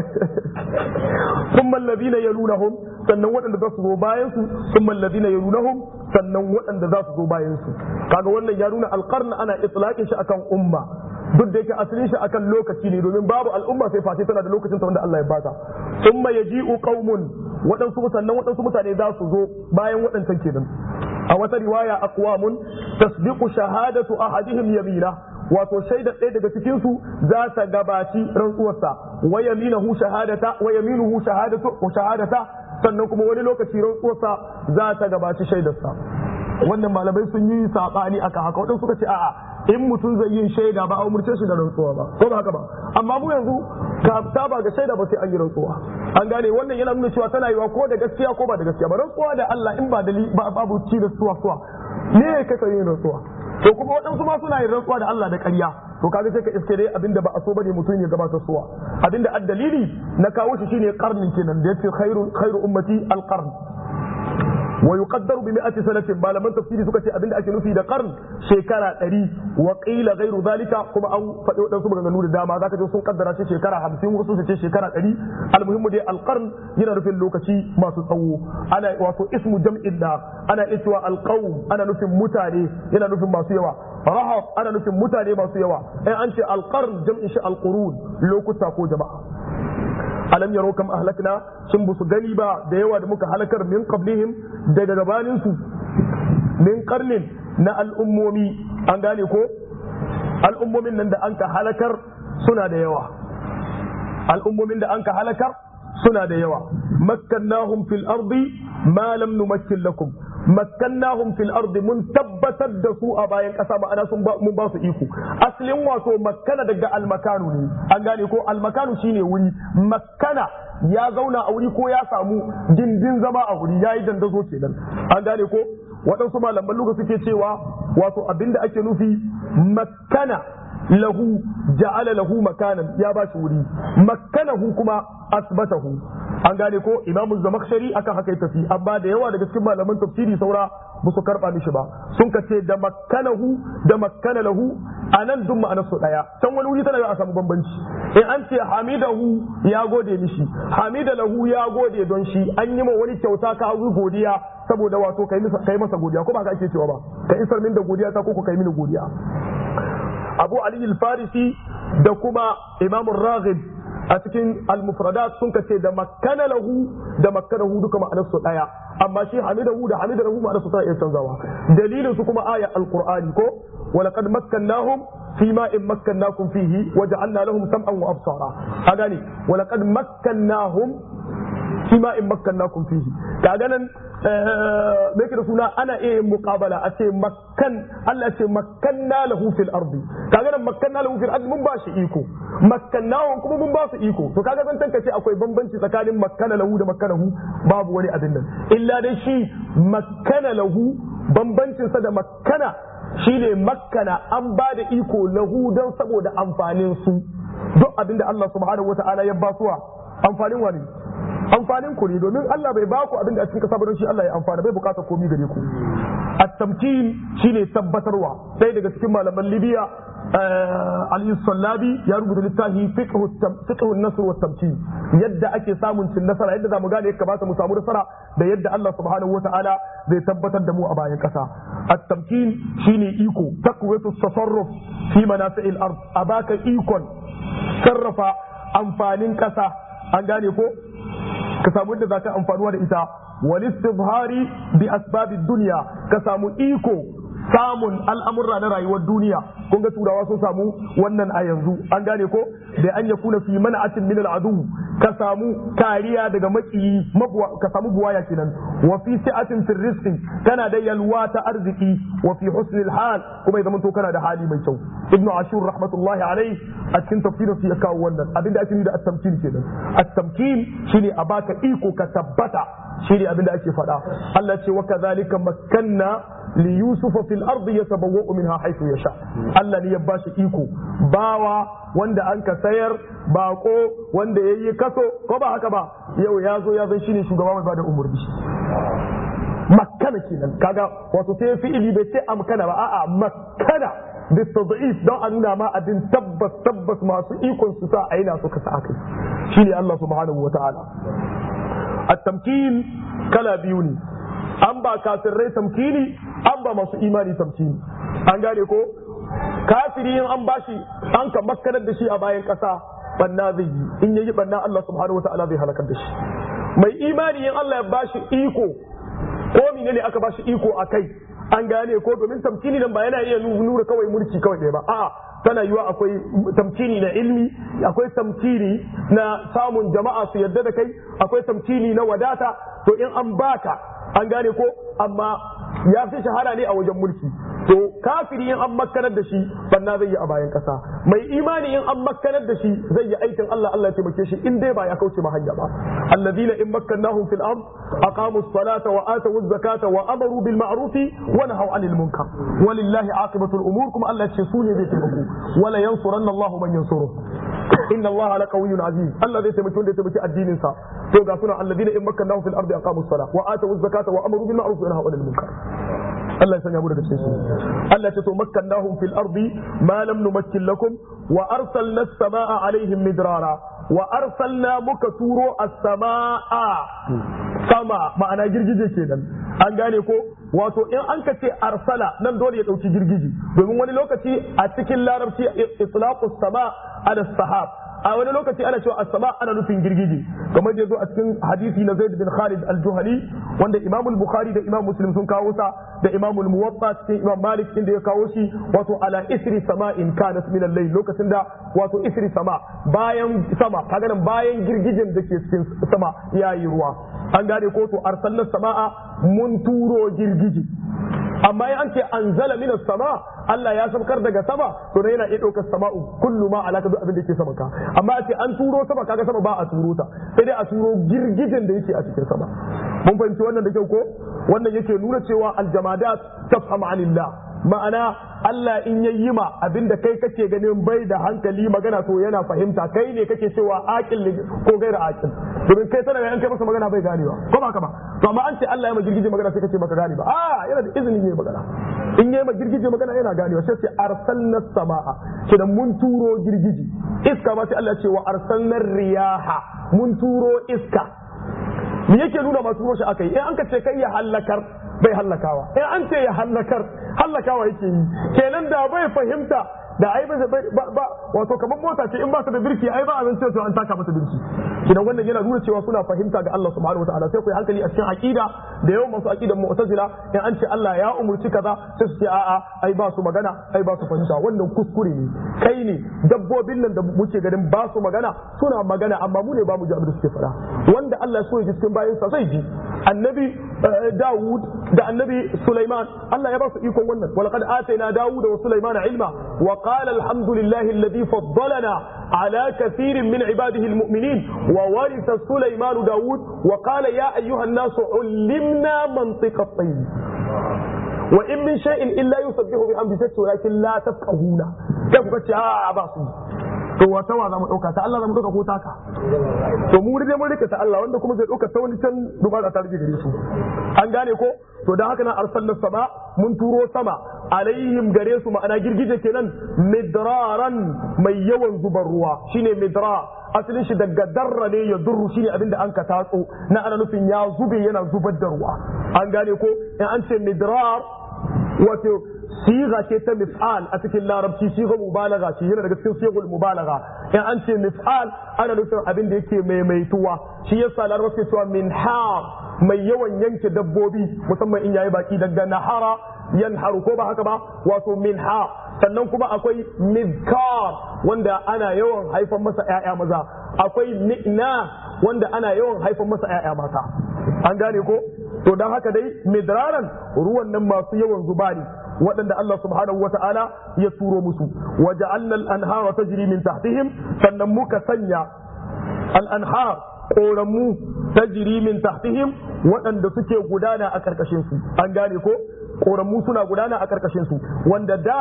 ثم الذين يلونهم sannan waɗanda za su zo bayan su thumma alladhina yalunahum sannan waɗanda za su zo bayan su kaga wannan ya nuna alqarn ana itlaqin shi akan umma duk da yake asalin shi akan lokaci ne domin babu al'umma sai face tana da lokacin ta wanda Allah ya bata thumma yaji'u qaumun waɗansu sannan waɗansu mutane za su zo bayan waɗancan kenan a wata riwaya aqwamun tasdiqu shahadatu ahadihim yamina wato shaidar ɗaya daga cikin su za ta gabaci rantsuwarsa wa yaminahu shahadata wa yaminuhu shahadatu wa shahadata sannan kuma wani lokaci rantsuwarsa za ta gabaci shaidarsa wannan malamai sun yi sabani aka haka wadansu suka ce a'a in mutum zai yin shaida ba a umurce shi da rantsuwa ba ko ba haka ba amma mu yanzu ka ba ga shaida ba sai an yi rantsuwa an gane wannan yana nuna cewa tana yiwa ko da gaskiya ko ba da gaskiya ba rantsuwa da Allah in ba dalili babu ci da suwa suwa ne kaka yin rantsuwa to kuma waɗansu ma suna yin rantsuwa da Allah da ƙarya to kaga sai ka iske dai abinda ba a so bane mutum ya gabatar suwa abinda addalili na kawo shi shine karnin kenan da yace khairu khairu ummati alqarn wa yuqaddaru bi mi'ati sanatin malaman tafsiri suka ce abinda ake nufi da qarn shekara 100 wa qila ghairu zalika kuma an faɗi wadansu maganganu da dama zaka ji sun kaddara shi shekara 50 wasu su ce shekara 100 almuhimmu dai alqarn yana nufin lokaci masu tsawo ana wato ismu jam'in da ana cewa alqawm ana nufin mutane yana nufin masu yawa rahab ana nufin mutane masu yawa in an ce alqarn jam'in shi alqurun lokuta ko jama'a alam yaro kam ahlakna sun busu gani ba da yawa da muka halakar min qablihim daga gabanin su min qarnin na al'ummomi an gane ko al'ummomin nan da an ka halakar suna da yawa al'ummomin da an ka halakar suna da yawa makkannahum fil ardi ma lam numakkin lakum makkannahum fil ardi mun tabbatar da su a bayan kasa ma'ana sun mun ba su iko asalin wato makkana daga almakanu ne an gane ko almakanu shine wuri makkana ya zauna a wuri ko ya samu dindin zama a wuri yayi dandazo kenan an gane ko waɗansu malaman luga suke cewa wato abinda ake nufi makkana lahu ja'ala lahu makanan ya ba shi wuri makkanahu kuma asbatahu an gane ko imamu zamakhshari akan haka ya tafi amma da yawa daga cikin malaman tafsiri saura ba su karba mishi ba sun ka ce da makkanahu da makkana lahu a nan duk ma'anar su daya can wani wuri tana a samu bambanci in an ce hamidahu ya gode mishi hamida lahu ya gode don shi an yi ma wani kyauta ka hau godiya saboda wato kai masa godiya ko ba ka ake cewa ba ka isar min da godiya ta ko ka kai mini godiya abu ali al-farisi da kuma imam raghib a cikin al-mufradat sun kace da makkana lahu da makkanahu duka ma'anar su daya amma shi hamidahu da hamidahu ma'anar su tana iya canzawa dalilin su kuma aya al-qur'ani ko ولقد مكناهم فيما إن مكناكم فيه وجعلنا لهم سمعا وأبصارا أغاني ولقد مكناهم فيما إن مكناكم فيه كأغانا me yake da suna ana iya muqabala a ce makkan Allah ce makkanna lahu fil ardi kaga nan makkanna lahu fil ardi mun ba shi iko makkannahu kuma mun ba su iko to kaga zan tanka ce akwai bambanci tsakanin makkana lahu da makkanahu babu wani abin nan illa dai shi makkana lahu bambancin sa da makkana shine makkana an ba da iko lahu don saboda amfanin su duk abinda Allah subhanahu wataala ya ba suwa amfanin wani amfanin ku ne domin Allah bai baku abin da a cikin kasa ba don shi Allah ya amfana bai bukata komai gare ku at-tamkin shine tabbatarwa sai daga cikin malaman Libya Ali Sallabi ya rubuta littafi fiqh an-nasr wa tamkin yadda ake samun cin nasara yadda zamu gane yadda kamata mu samu nasara da yadda Allah subhanahu wata'ala zai tabbatar da mu a bayan kasa at-tamkin shine iko takwatu tasarruf fi manafi'il ard abaka ikon sarrafa amfanin kasa an gane ko ka samu yadda za ka amfanuwa da ita wal istizhari bi asbabid dunya ka samu iko samun al'amurra na rayuwar duniya kun ga turawa sun samu wannan a yanzu an gane ko da an yakuna fi mana'atin min al'adu ka samu kariya daga makiyi ka samu buwaya kenan wa fi si'atin fi rizqi kana da yalwa ta arziki wa fi husnil hal kuma idan to kana da hali mai kyau ibnu ashur rahmatullahi alaihi a cikin tafsirin su ya kawo wannan abinda ake da at-tamkin kenan at-tamkin shine a baka iko ka tabbata shine abinda ake faɗa Allah ce wa kadhalika makkanna li yusufa fil ardi yatabawwa'u minha haythu yasha Allah ne ya bashi iko bawa wanda an ka sayar bako wanda yayi kaso ko ba haka ba yau ya zo ya zan shine shugaba mai bada umurni makkana kenan kaga wato sai fi'ili bai ce amkana ba a'a makkana بالتضعيف don a nuna ma abin tabbas tabbas masu ikon su sa aina suka sa akai shine Allah subhanahu wa ta'ala at-tamkin kala biyu ne an ba kafirai tamkini an ba masu imani tamkini an gane ko kafiri in an bashi an ka makkanar da shi a bayan kasa banna zai yi in yayi banna Allah subhanahu wa ta'ala zai halakar da shi mai imani in Allah ya bashi iko ko menene aka bashi iko akai an gane ko domin tamkini nan ba yana iya nura kawai mulki kawai ɗaya ba a'a tana yiwa akwai tamkini na ilmi akwai tamkini na samun jama'a su yadda da kai akwai tamkini na wadata to in an baka an gane ko amma ya fi shahara ne a wajen mulki to kafiri in an makkanar da shi banna zai yi a bayan kasa mai imani in an makkanar da shi zai yi aikin Allah Allah ya taimake shi in dai ba ya kauce ma hanya ba alladina in makkannahum fil ard aqamu as-salata wa atu az-zakata wa amaru bil ma'ruf wa nahaw 'anil munkar walillahi aqibatu al-umur kuma Allah ya ce su ne zai taimako wala yansuranna Allah man yansuru inna Allah la qawiyyun aziz Allah zai taimaki wanda ya taimaki addinin sa to ga suna alladina in makkannahum fil ardi aqamu as-salata wa atu az-zakata wa amaru bil ma'ruf wa nahaw 'anil munkar Allah ya sanya mu daga cikin su Allah ya ce to makkannahum fil ardi ma lam numakkin lakum wa arsalna as-samaa alaihim midrara wa arsalna muka turo as-samaa sama ma'ana girgije kenan an gane ko wato in an ka ce arsala nan dole ya dauki girgije domin wani lokaci a cikin larabci itlaqus sama ala sahab a wani lokaci ana cewa as-sama ana nufin girgije kamar da yazo a cikin hadisi na Zaid bin Khalid al-Juhani wanda Imam al-Bukhari da Imam Muslim sun kawo sa da Imam al-Muwatta cikin Imam Malik inda ya kawo shi wato ala isri sama'in kanat min al-layl lokacin da wato isri sama bayan sama kaga nan bayan girgijen da ke cikin sama yayi ruwa an gane ko to arsalna sama'a mun turo girgije amma in an ce anzala min sama Allah ya saukar daga sama to ne yana iya ɗaukar sama'u kullu ma alaka duk abin da yake sama ka amma a ce an turo sama kaga sama ba a turo ta sai dai a turo girgijin da yake a cikin sama mun fahimci wannan da kyau ko wannan yake nuna cewa aljamadat tafham anillah ma'ana Allah in ya yi ma abinda kai kake ganin bai da hankali magana to yana fahimta kai ne kake cewa aqil ko gaira aqil domin kai tana an kai masa magana bai ganewa ko ba ka ba to amma an ce Allah ya ma girgije magana sai kace maka gane ba a yana da izini ne magana in yayi ma girgije magana yana ganewa sai ce arsalna samaa kidan mun turo girgije iska ma sai Allah ya ce wa arsalna riyaha mun turo iska me yake nuna masu turo shi akai in an ka ce kai ya hallakar bai hallakawa in an ce ya hallakar hallakawa yake yi kenan da bai fahimta da ai ba ba wato kamar mota ce in ba ta da birki ai ba a zance to an taka mata birki idan wannan yana nuna cewa suna fahimta ga Allah subhanahu wataala sai ku yi hankali a cikin aqida da yawan masu aqidan mu'tazila in an ce Allah ya umurci kaza sai su ce a'a ai ba su magana ai ba su fahimta wannan kuskure ne kai ne dabbobin nan da muke ganin ba su magana suna magana amma mu ne ba mu ji abin da suke faɗa wanda Allah ya so ya ji cikin bayansa zai ji annabi Dawud da annabi Sulaiman Allah ya ba su ikon wannan walaqad atayna Dawud wa Sulaiman ilma wa qala alhamdulillahi alladhi faddalana ala kathirin min ibadihi almu'minin wa waritha Sulaiman Dawud wa qala ya ayyuha an-nas ullimna mantiqa at-tayr wa in min shay'in illa yusabbihu bihamdihi walakin la tafqahuna kai kuka ce a ba su to wata wa zamu dauka ta Allah zamu dauka ko taka to mu dai mun rike ta Allah wanda kuma zai dauka ta wani can dubara ta rike gare su an gane ko to dan haka na arsalna sama mun turo sama alaihim gare su ma'ana girgije kenan midraran mai yawan zubar ruwa shine midra asalin shi daga darra ne ya durru shine abinda an ka tatso na ana nufin ya zube yana zubar da ruwa an gane ko in an ce midrar wato siga ce ta mif'al a cikin larabci siga mubalaga ce yana daga cikin sigul mubalaga in an ce mif'al ana nufin abin da yake maimaituwa shi yasa larabci cewa min har mai yawan yanke dabbobi musamman in yayi baki daga nahara yanharu ko ba haka ba wato min ha sannan kuma akwai mizkar wanda ana yawan haifan masa ƴaƴa maza akwai ni'na wanda ana yawan haifan masa ƴaƴa mata an gane ko to dan haka dai midraran ruwan nan masu yawan zuba ne waɗanda Allah subhanahu wata'ala ya turo musu wa ja'alna al-anhara tajri min tahtihim sannan muka sanya al-anhar koramu tajri min tahtihim waɗanda suke gudana a karkashin su an gane ko koramu suna gudana a karkashin su wanda da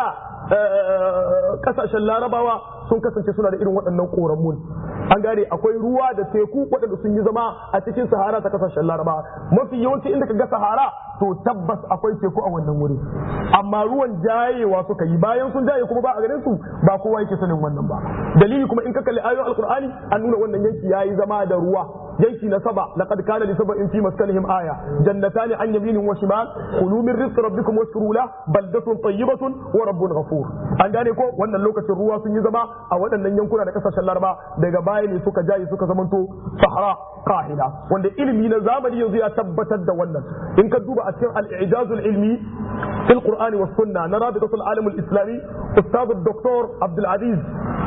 kasashen larabawa sun kasance suna da irin waɗannan koramun an gane akwai ruwa da teku waɗanda sun yi zama a cikin sahara ta kasashen larabawa mafi yawanci inda ka ga sahara to tabbas akwai teku a wannan wuri amma ruwan jayewa suka yi bayan sun jaye kuma ba a ganin su ba kowa yake sanin wannan ba dalili kuma in ka kalli ayoyin alkur'ani an nuna wannan yanki yayi zama da ruwa yanki na saba laqad kana li sab'in fi maskanihim aya jannatani an yaminin wa shimal kulu min rizqi rabbikum washkuru la baldatun tayyibatun wa rabbun ghafur an gane ko wannan lokacin ruwa sun yi zama a waɗannan yankuna da kasashen laraba daga baya ne suka jaye suka zamanto sahara qahila wanda ilimi na zamani yanzu ya tabbatar da wannan in ka duba a cikin al-i'jaz al-ilmi fil qur'ani was sunna na rabitatul alam al-islami ustad dr abdul aziz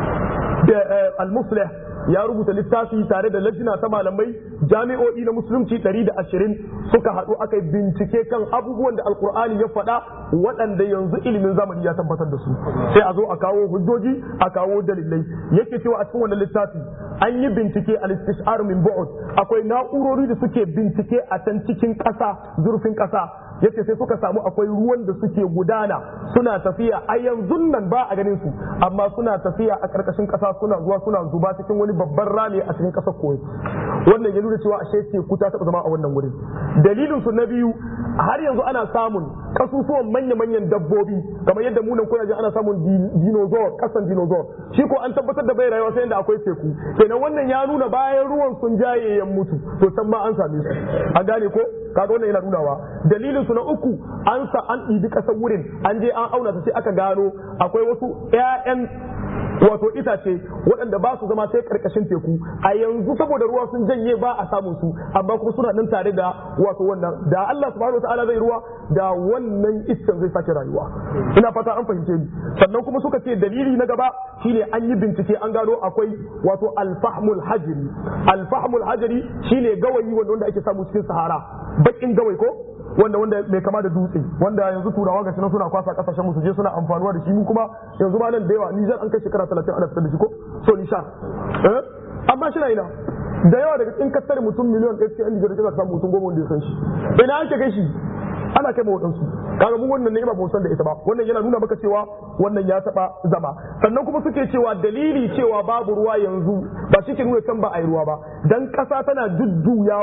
al-muslih ya rubuta littafi tare da lajina ta malamai jami'o'i na musulunci 120 suka haɗu aka yi bincike kan abubuwan da alkur'ani ya faɗa waɗanda yanzu ilimin zamani ya tabbatar da su sai a zo a kawo hujjoji a kawo dalilai yake cewa a cikin wannan littafi an yi bincike a istishar min bu'ud akwai na'urori da suke bincike a can cikin ƙasa zurfin ƙasa yace sai suka samu akwai ruwan da suke gudana suna tafiya a yanzu nan ba a ganin su amma suna tafiya a karkashin kasa suna zuwa suna zuba cikin wani babban rami a cikin kasar koyi wannan ya nuna cewa ashe teku ta taba zama a wannan wurin dalilin su na biyu har yanzu ana samun kasusuwan manya-manyan dabbobi kamar yadda munan kuna ji ana samun dinosaur kasan dinosaur shi ko an tabbatar da bai rayuwa sai inda akwai teku kenan wannan ya nuna bayan ruwan sun jaye ya mutu to can ma an same su an gane ko kaga wannan yana nunawa dalilin su na uku an sa an ɗibi ƙasar wurin an je an auna ta sai aka gano akwai wasu 'ya'yan wato itace waɗanda ba su zama sai karkashin teku a yanzu saboda ruwa sun janye ba a samun su amma kuma suna nan tare da wato wannan da Allah subhanahu wataala zai ruwa da wannan iccen zai sake rayuwa ina fata an fahimce ni sannan kuma suka ce dalili na gaba shine an yi bincike an gano akwai wato alfahmul hajri alfahmul hajri shine gawayi wanda wanda ake samu cikin sahara bakin gawai ko wanda wanda mai kama da dutse wanda yanzu turawa ga suna kwasa kasashen mu su je suna amfanuwa da shi mu kuma yanzu ma nan da yawa Nijar an kai shekara 30 ana fitar da shi ko so nishan eh amma shi na ina da yawa daga cikin kasar mutum miliyan ɗaya cikin Nijar da samu mutum goma wanda ya san shi ina ake kai shi ana kai ma waɗansu kaga mu wannan ne ba mu san da ita ba wannan yana nuna maka cewa wannan ya taba zama sannan kuma suke cewa dalili cewa babu ruwa yanzu ba shi ke nuna can ba a yi ruwa ba dan ƙasa tana jujjuyawa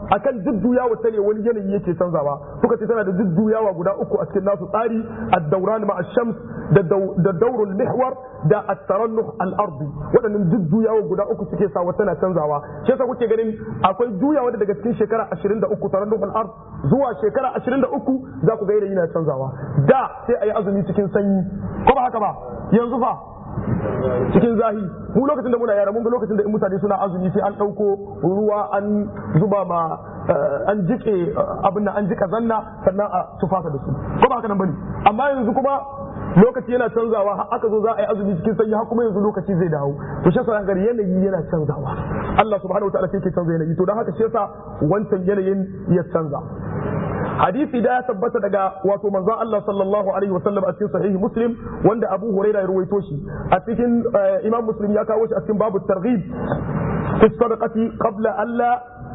akan jujjuyawa ta ne wani yanayi yake canzawa suka ce tana da jujjuyawa guda uku a cikin nasu tsari ad-dawran ma ash-shams da da dawrul mihwar da at-tarannuh al-ardi waɗannan jujjuyawa guda uku suke sa wata na canzawa shi yasa kuke ganin akwai juyawa daga cikin shekara 23 tarannuh al-ard zuwa shekara 23 za ku ga yanayi na canzawa da sai ayi azumi cikin sanyi ko ba haka ba yanzu fa cikin zahi mu lokacin da muna yara mun ga lokacin da in mutane suna azumi sai an ɗauko ruwa an zuba ma an jike abin nan an jika zanna sannan a tufasa da su ko ba haka nan bane amma yanzu kuma lokaci yana canzawa har aka zo za a yi azumi cikin sanyi har kuma yanzu lokaci zai dawo to shi yasa gari yanayi yana canzawa Allah subhanahu wataala sai ke canza yanayi to dan haka shi yasa wancan yanayin ya canza hadisi da ya tabbata daga wato manzon Allah sallallahu alaihi wasallam a cikin sahihi muslim wanda Abu Hurairah ya ruwaito shi a cikin Imam Muslim ya kawo shi a cikin babu targhib fi sadaqati qabla alla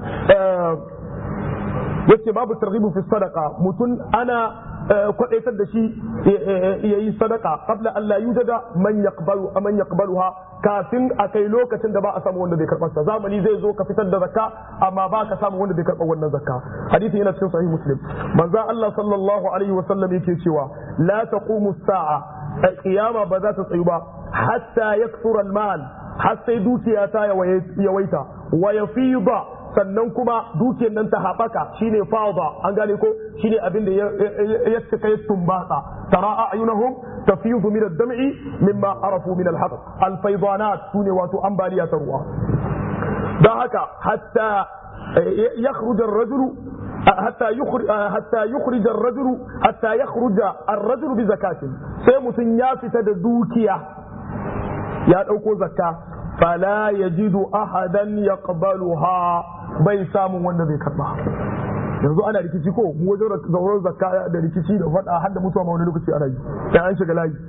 yace babu targhib fi sadaqa mutun ana kwadaitar da shi ya yi sadaka qabla an la yujada man yaqbalu man yaqbaluha kafin a kai lokacin da ba a samu wanda bai karɓar sa zamani zai zo ka fitar da zakka amma ba ka samu wanda bai karɓar wannan zakka hadisi yana cikin sahih muslim manzo Allah sallallahu alaihi wasallam yake cewa la taqumu sa'a qiyama ba za ta tsayu ba hatta yakthura al-mal har sai dukiya ta yawaita wa yafida sannan kuma dukiyar nan ta haɓaka shine fawda an gane ko shine abin da ya cika ya tumbatsa tara a'yunahum tafiyu min ad-dam'i mimma arafu min al-haqq al-faydanat sune wato ambaliya ta ruwa dan haka hatta yakhruj ar-rajulu حتى يخرج حتى يخرج الرجل حتى يخرج الرجل بزكاة sai mutum ya fita da dukiya ya ɗauko zakka fala yajidu ahadan yaqbaluha bai samun wanda zai karba yanzu ana rikici ko mu wajen zauren zakka da rikici da faɗa har da mutuwa ma wani lokaci ana yi sai an shiga layi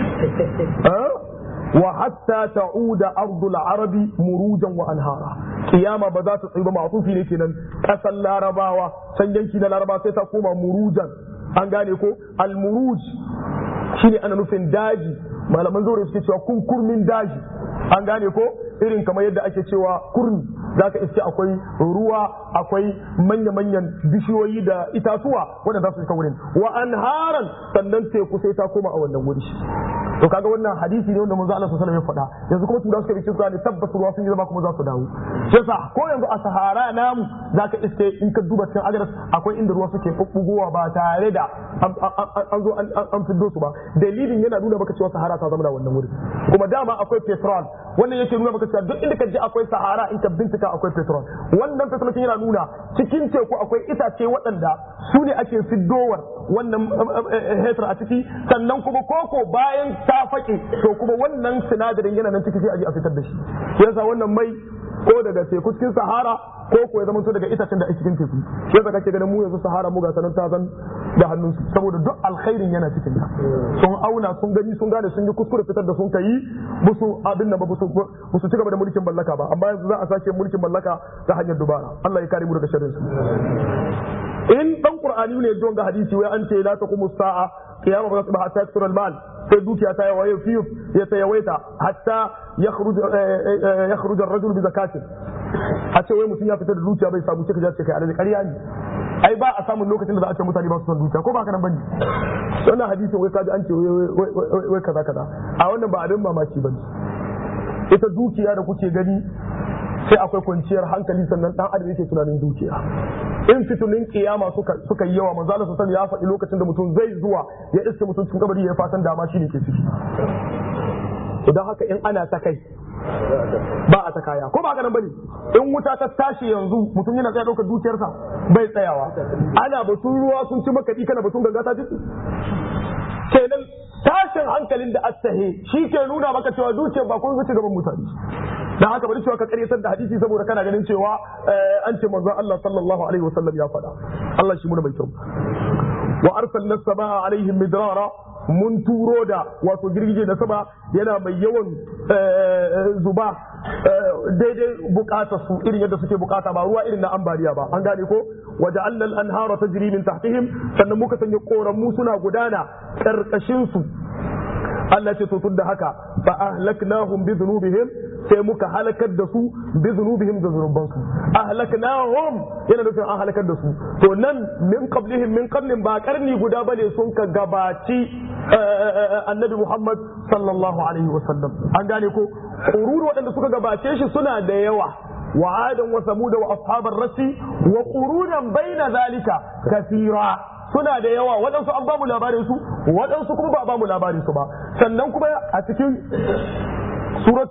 wa hatta ta'uda ardul arabi murujan wa anhara kiyama ba za ta tsayi ba ma'tufi ne kenan kasan larabawa san yanki na laraba sai ta koma murujan an gane ko al muruj shine ana nufin daji malaman zaure suke cewa kunkurmin daji an gane ko irin kamar yadda ake cewa kurmi za ka iske akwai ruwa akwai manya-manyan bishiyoyi da itatuwa wanda za su shiga wurin wa anharan sannan teku sai ta koma a wannan wuri to kaga wannan hadisi ne wanda manzo Allah sallallahu alaihi wasallam ya faɗa yanzu kuma tura suka bi cewa ne tabbas ruwa sun yi zama kuma za su dawo yasa ko yanzu a sahara namu zaka iske in ka duba cikin agaras akwai inda ruwa suke bubbugowa ba tare da an zo an fiddo su ba dalilin yana nuna maka cewa sahara ta zama da wannan wuri kuma dama akwai petrol wannan yake nuna maka cewa duk inda ka ji akwai sahara in ka bincika akwai petrol wannan petrol yana nuna cikin teku akwai itace waɗanda su ne ake fiddowar wannan hetar a ciki sannan kuma koko bayan ta faƙi to kuma wannan sinadarin yana nan ciki sai a je a fitar da shi yasa wannan mai ko daga teku cikin sahara ko ko ya zama to daga itacen da a cikin teku shi yasa kake ganin mu yanzu sahara mu ga sanan ta zan da hannunsu saboda duk alkhairin yana cikin ta sun auna sun gani sun gane sun yi kuskure fitar da sun kai musu abin nan ba su ci gaba da mulkin mallaka ba amma yanzu za a sake mulkin mallaka ta hanyar dubara Allah ya kare mu daga sharrin su in dan qur'ani ne ji ga hadisi wai an ce la taqumu sa'a qiyama ba ta hatta yaksura al-mal sai dukiya ta yawaye fiyu ya ta yawaita hatta yakhruj yakhruj ar-rajul bi zakatin a ce wai mutum ya fita da dukiya bai samu cika ce kai alhaji ƙarya ne ai ba a samun lokacin da za a ce mutane ba su son dukiya ko ba haka nan bane wannan hadisin wai kaji an ce wai kaza kaza a wannan ba abin mamaki bane ita dukiya da kuke gani sai akwai kwanciyar hankali sannan dan adam yake tunanin dukiya in fitunin kiyama suka suka yi yawa manzo Allah sallallahu ya faɗi lokacin da mutum zai zuwa ya iske mutum cikin kabari ya fatan dama shi ne ke ciki idan haka in ana ta kai ba a ta kaya ko ba ganin bane in wuta ta tashi yanzu mutum yana tsaya daukar dukiyarsa bai tsayawa ana batun ruwa sun ci makaɗi kana batun ganga ta jiki kenan tashin hankalin da attahe shi ke nuna maka cewa dukiyar ba kun zuci gaban mutane dan haka bari cewa ka karyatar da hadisi saboda kana ganin cewa an ce manzon Allah sallallahu alaihi wasallam ya faɗa Allah shi muna mai kyau wa arsalna samaa alaihim midrara mun turo da wato girgije da sama yana mai yawan zuba daidai bukatar su irin yadda suke bukata ba ruwa irin na ambaliya ba an gane ko waje allal anhara tajri min tahtihim sannan muka sanya koranmu suna gudana karkashin su Allah ce to tun da haka fa ahlaknahum bi dhunubihim sai muka halakar da su bi dhunubihim da zunubansu ahlaknahum yana nufin an halakar da su to nan min qablihim min qablin ba karni guda bane sun ka gabaci annabi Muhammad sallallahu alaihi wasallam an gane ko qurun waɗanda suka gabace shi suna da yawa وعادا وثمود واصحاب الرس وقرونا بين ذلك كثيرا suna da yawa waɗansu an bamu labarin su waɗansu kuma ba a bamu labarin su ba sannan kuma a cikin surat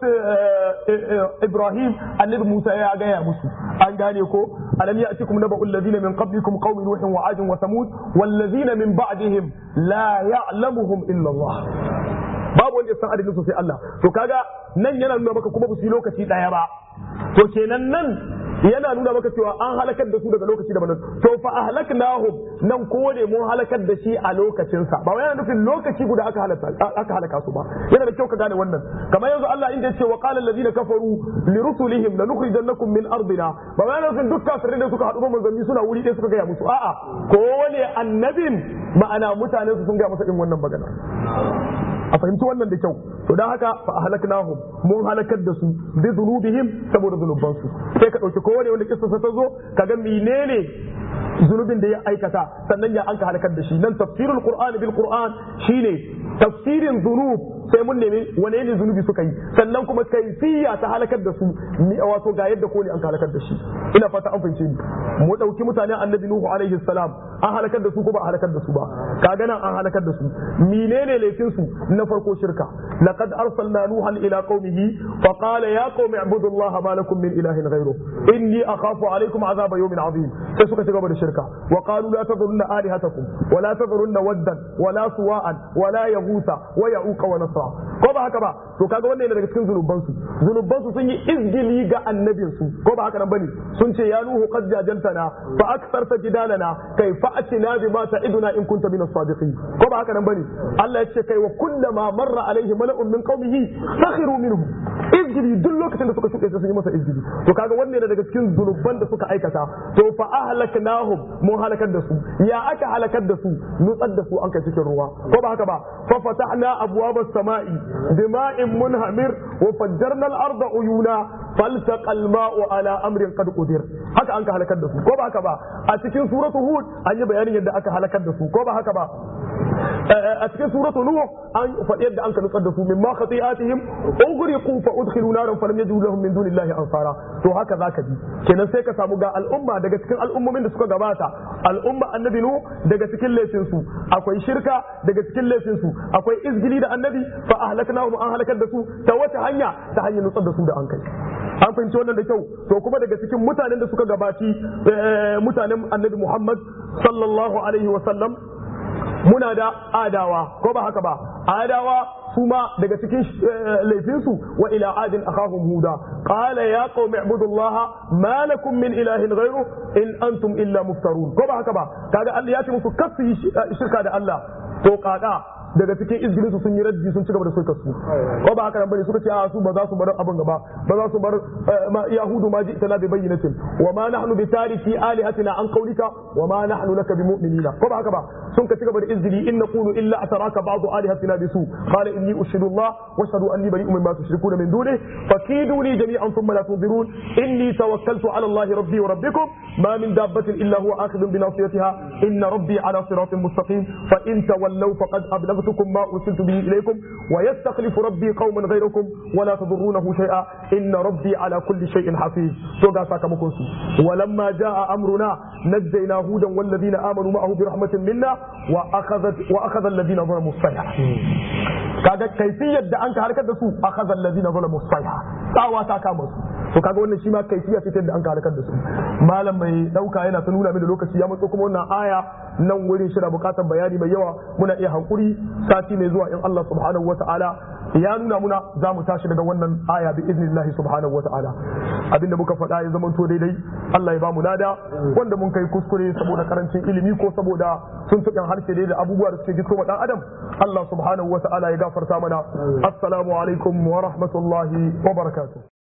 ibrahim annabi musa ya gaya musu an gane ko alam ya'tikum naba'u alladhina min qablikum qaumi nuhin wa 'adin wa samud walladhina min ba'dihim la ya'lamuhum illa Allah babu wanda ya san adadin su sai Allah to kaga nan yana nuna maka kuma ba su yi lokaci daya ba to kenan nan yana nuna maka cewa an halakar da su daga lokaci daban to fa ahlaknahum nan ko ne mun halakar da shi a lokacin sa ba yana nufin lokaci guda aka halaka aka halaka su ba yana da kyau ka gane wannan kamar yanzu Allah inda yace wa qala alladhina kafaru li rusulihim lanukhrijannakum min ardina ba yana nufin duk kafirai da suka haɗu ba manzanni suna wuri ɗaya suka gaya musu a'a ko wani annabin ma'ana mutanen su sun gaya masa irin wannan magana a fahimci wannan da kyau to dan haka fa ahlaknahum mun halakar da su bi dhunubihim saboda zunubansu sai ka dauki kowane wanda kissa ta zo kaga menene zunubin da ya aikata sannan ya anka halakar da shi nan tafsirul qur'an bil qur'an shine tafsirin zunub sai mun nemi wane ne zunubi suka yi sannan kuma kaifiya ta halakar da su wato ga yadda ko ne an halakar da shi ina fata an fahimce ni mu dauki mutanen annabi nuhu alaihi salam an halakar da su ko ba a halakar da su ba kaga nan an halakar da su menene laifin su na farko shirka laqad arsalna nuhan ila qaumihi fa qala ya qaumi ibudullaha ma lakum min ilahin ghayru inni akhafu alaikum azaba yawmin azim sai suka ci gaba da shirka wa qalu la tadhurunna alihatakum wa la tadhurunna waddan wa la suwa'an wa la yaghutha wa ya'uqa wa nasra ko ba haka ba to kaga wannan yana daga cikin zunuban su zunuban su sun yi izgili ga annabin su ko ba haka nan bane sun ce ya nuhu qad jajantana fa aktharta jidalana kai fa'atina bima ta'iduna in kunta min as-sadiqin ko ba haka nan bane Allah ya ce kai wa kullama marra alaihi mala'un min qaumihi sakhiru minhu izgili duk lokacin da suka shuɗe sun yi masa izgili to kaga wannan yana daga cikin zunuban da suka aikata to fa ahlaknahum mun halakar da su ya aka halakar da su nutsar da su an kai cikin ruwa ko ba haka ba fa fatahna abwaba samai bima'in munhamir wa fajjarna al-arda uyuna faltaqa al-ma'u ala amrin qad qudir haka an ka halakar da su ko ba haka ba a cikin suratu hud an yi bayanin yadda aka halakar da su ko ba haka ba a cikin suratu nuh an faɗi yadda an ka nutsar da su min ma khati'atihim ughriqu fa udkhilu naran falam yajidu lahum min dunillahi ansara to haka zaka ji kenan sai ka samu ga al'umma daga cikin al'ummomin da suka gabata al'umma annabi nuh daga cikin laifin su akwai shirka daga cikin laifin su akwai izgili da annabi fa ahlaknahum an halakar da su ta wata hanya ta hanyar nutsar da su da an kai an fahimci wannan da kyau to kuma daga cikin mutanen da suka gabaci mutanen annabi Muhammad sallallahu alaihi wa sallam muna da adawa ko ba haka ba adawa su ma daga cikin laifinsu wa ila adin akhahum huda qala ya qaumi ibudullaha ma lakum min ilahin ghayru in antum illa muftarun ko ba haka ba kaga Allah ya ce musu kasu shirka da Allah to kaka daga cikin izgirin su sun yi raddi sun ci gaba da sulkar su ko ba haka nan bane suka ce a su ba za su bar abin gaba ba za su bar yahudu ma ji'tana bi bayyinatin wa ma nahnu bi tariki alihatina an qawlika wa ma nahnu laka bi mu'minina ko ba haka ba sun ka ci gaba da izgili in naqulu illa ataraka ba'du alihatina bi su qala inni ushidu Allah wa ashhadu anni bari'un mimma tushrikuna min dunihi fakiduni jami'an thumma la tunzirun inni tawakkaltu ala Allah rabbi wa rabbikum ma min dabbatin illa huwa akhidun bi nasiyatiha inna rabbi ala siratin mustaqim fa in tawallaw faqad ablagtu أبلغتكم ما أرسلت به إليكم ويستخلف ربي قوما غيركم ولا تضرونه شيئا إن ربي على كل شيء حفيظ توقع ساكمكم ولما جاء أمرنا نجينا هودا والذين آمنوا معه برحمة منا وأخذت وأخذ الذين ظلموا الصيحة kaga kaifiyar da an ka harkar da su akhadha alladhina zalamu sayha tsawa ta kama su to kaga wannan shi ma kaifiya ce da an ka harkar da su malam mai dauka yana ta nuna mini lokaci ya matso kuma wannan aya nan wurin shi da bukatar bayani mai yawa muna iya hankuri sati mai zuwa in Allah subhanahu wataala ya nuna muna za mu tashi daga wannan aya bi iznillahi subhanahu wataala abinda muka faɗa ya zama to daidai Allah ya ba mu lada wanda mun kai kuskure saboda karancin ilimi ko saboda sun tuƙin harshe dai da abubuwa da suke gito wa dan adam Allah subhanahu wataala ya gafarta mana assalamu alaikum wa rahmatullahi wa barakatuh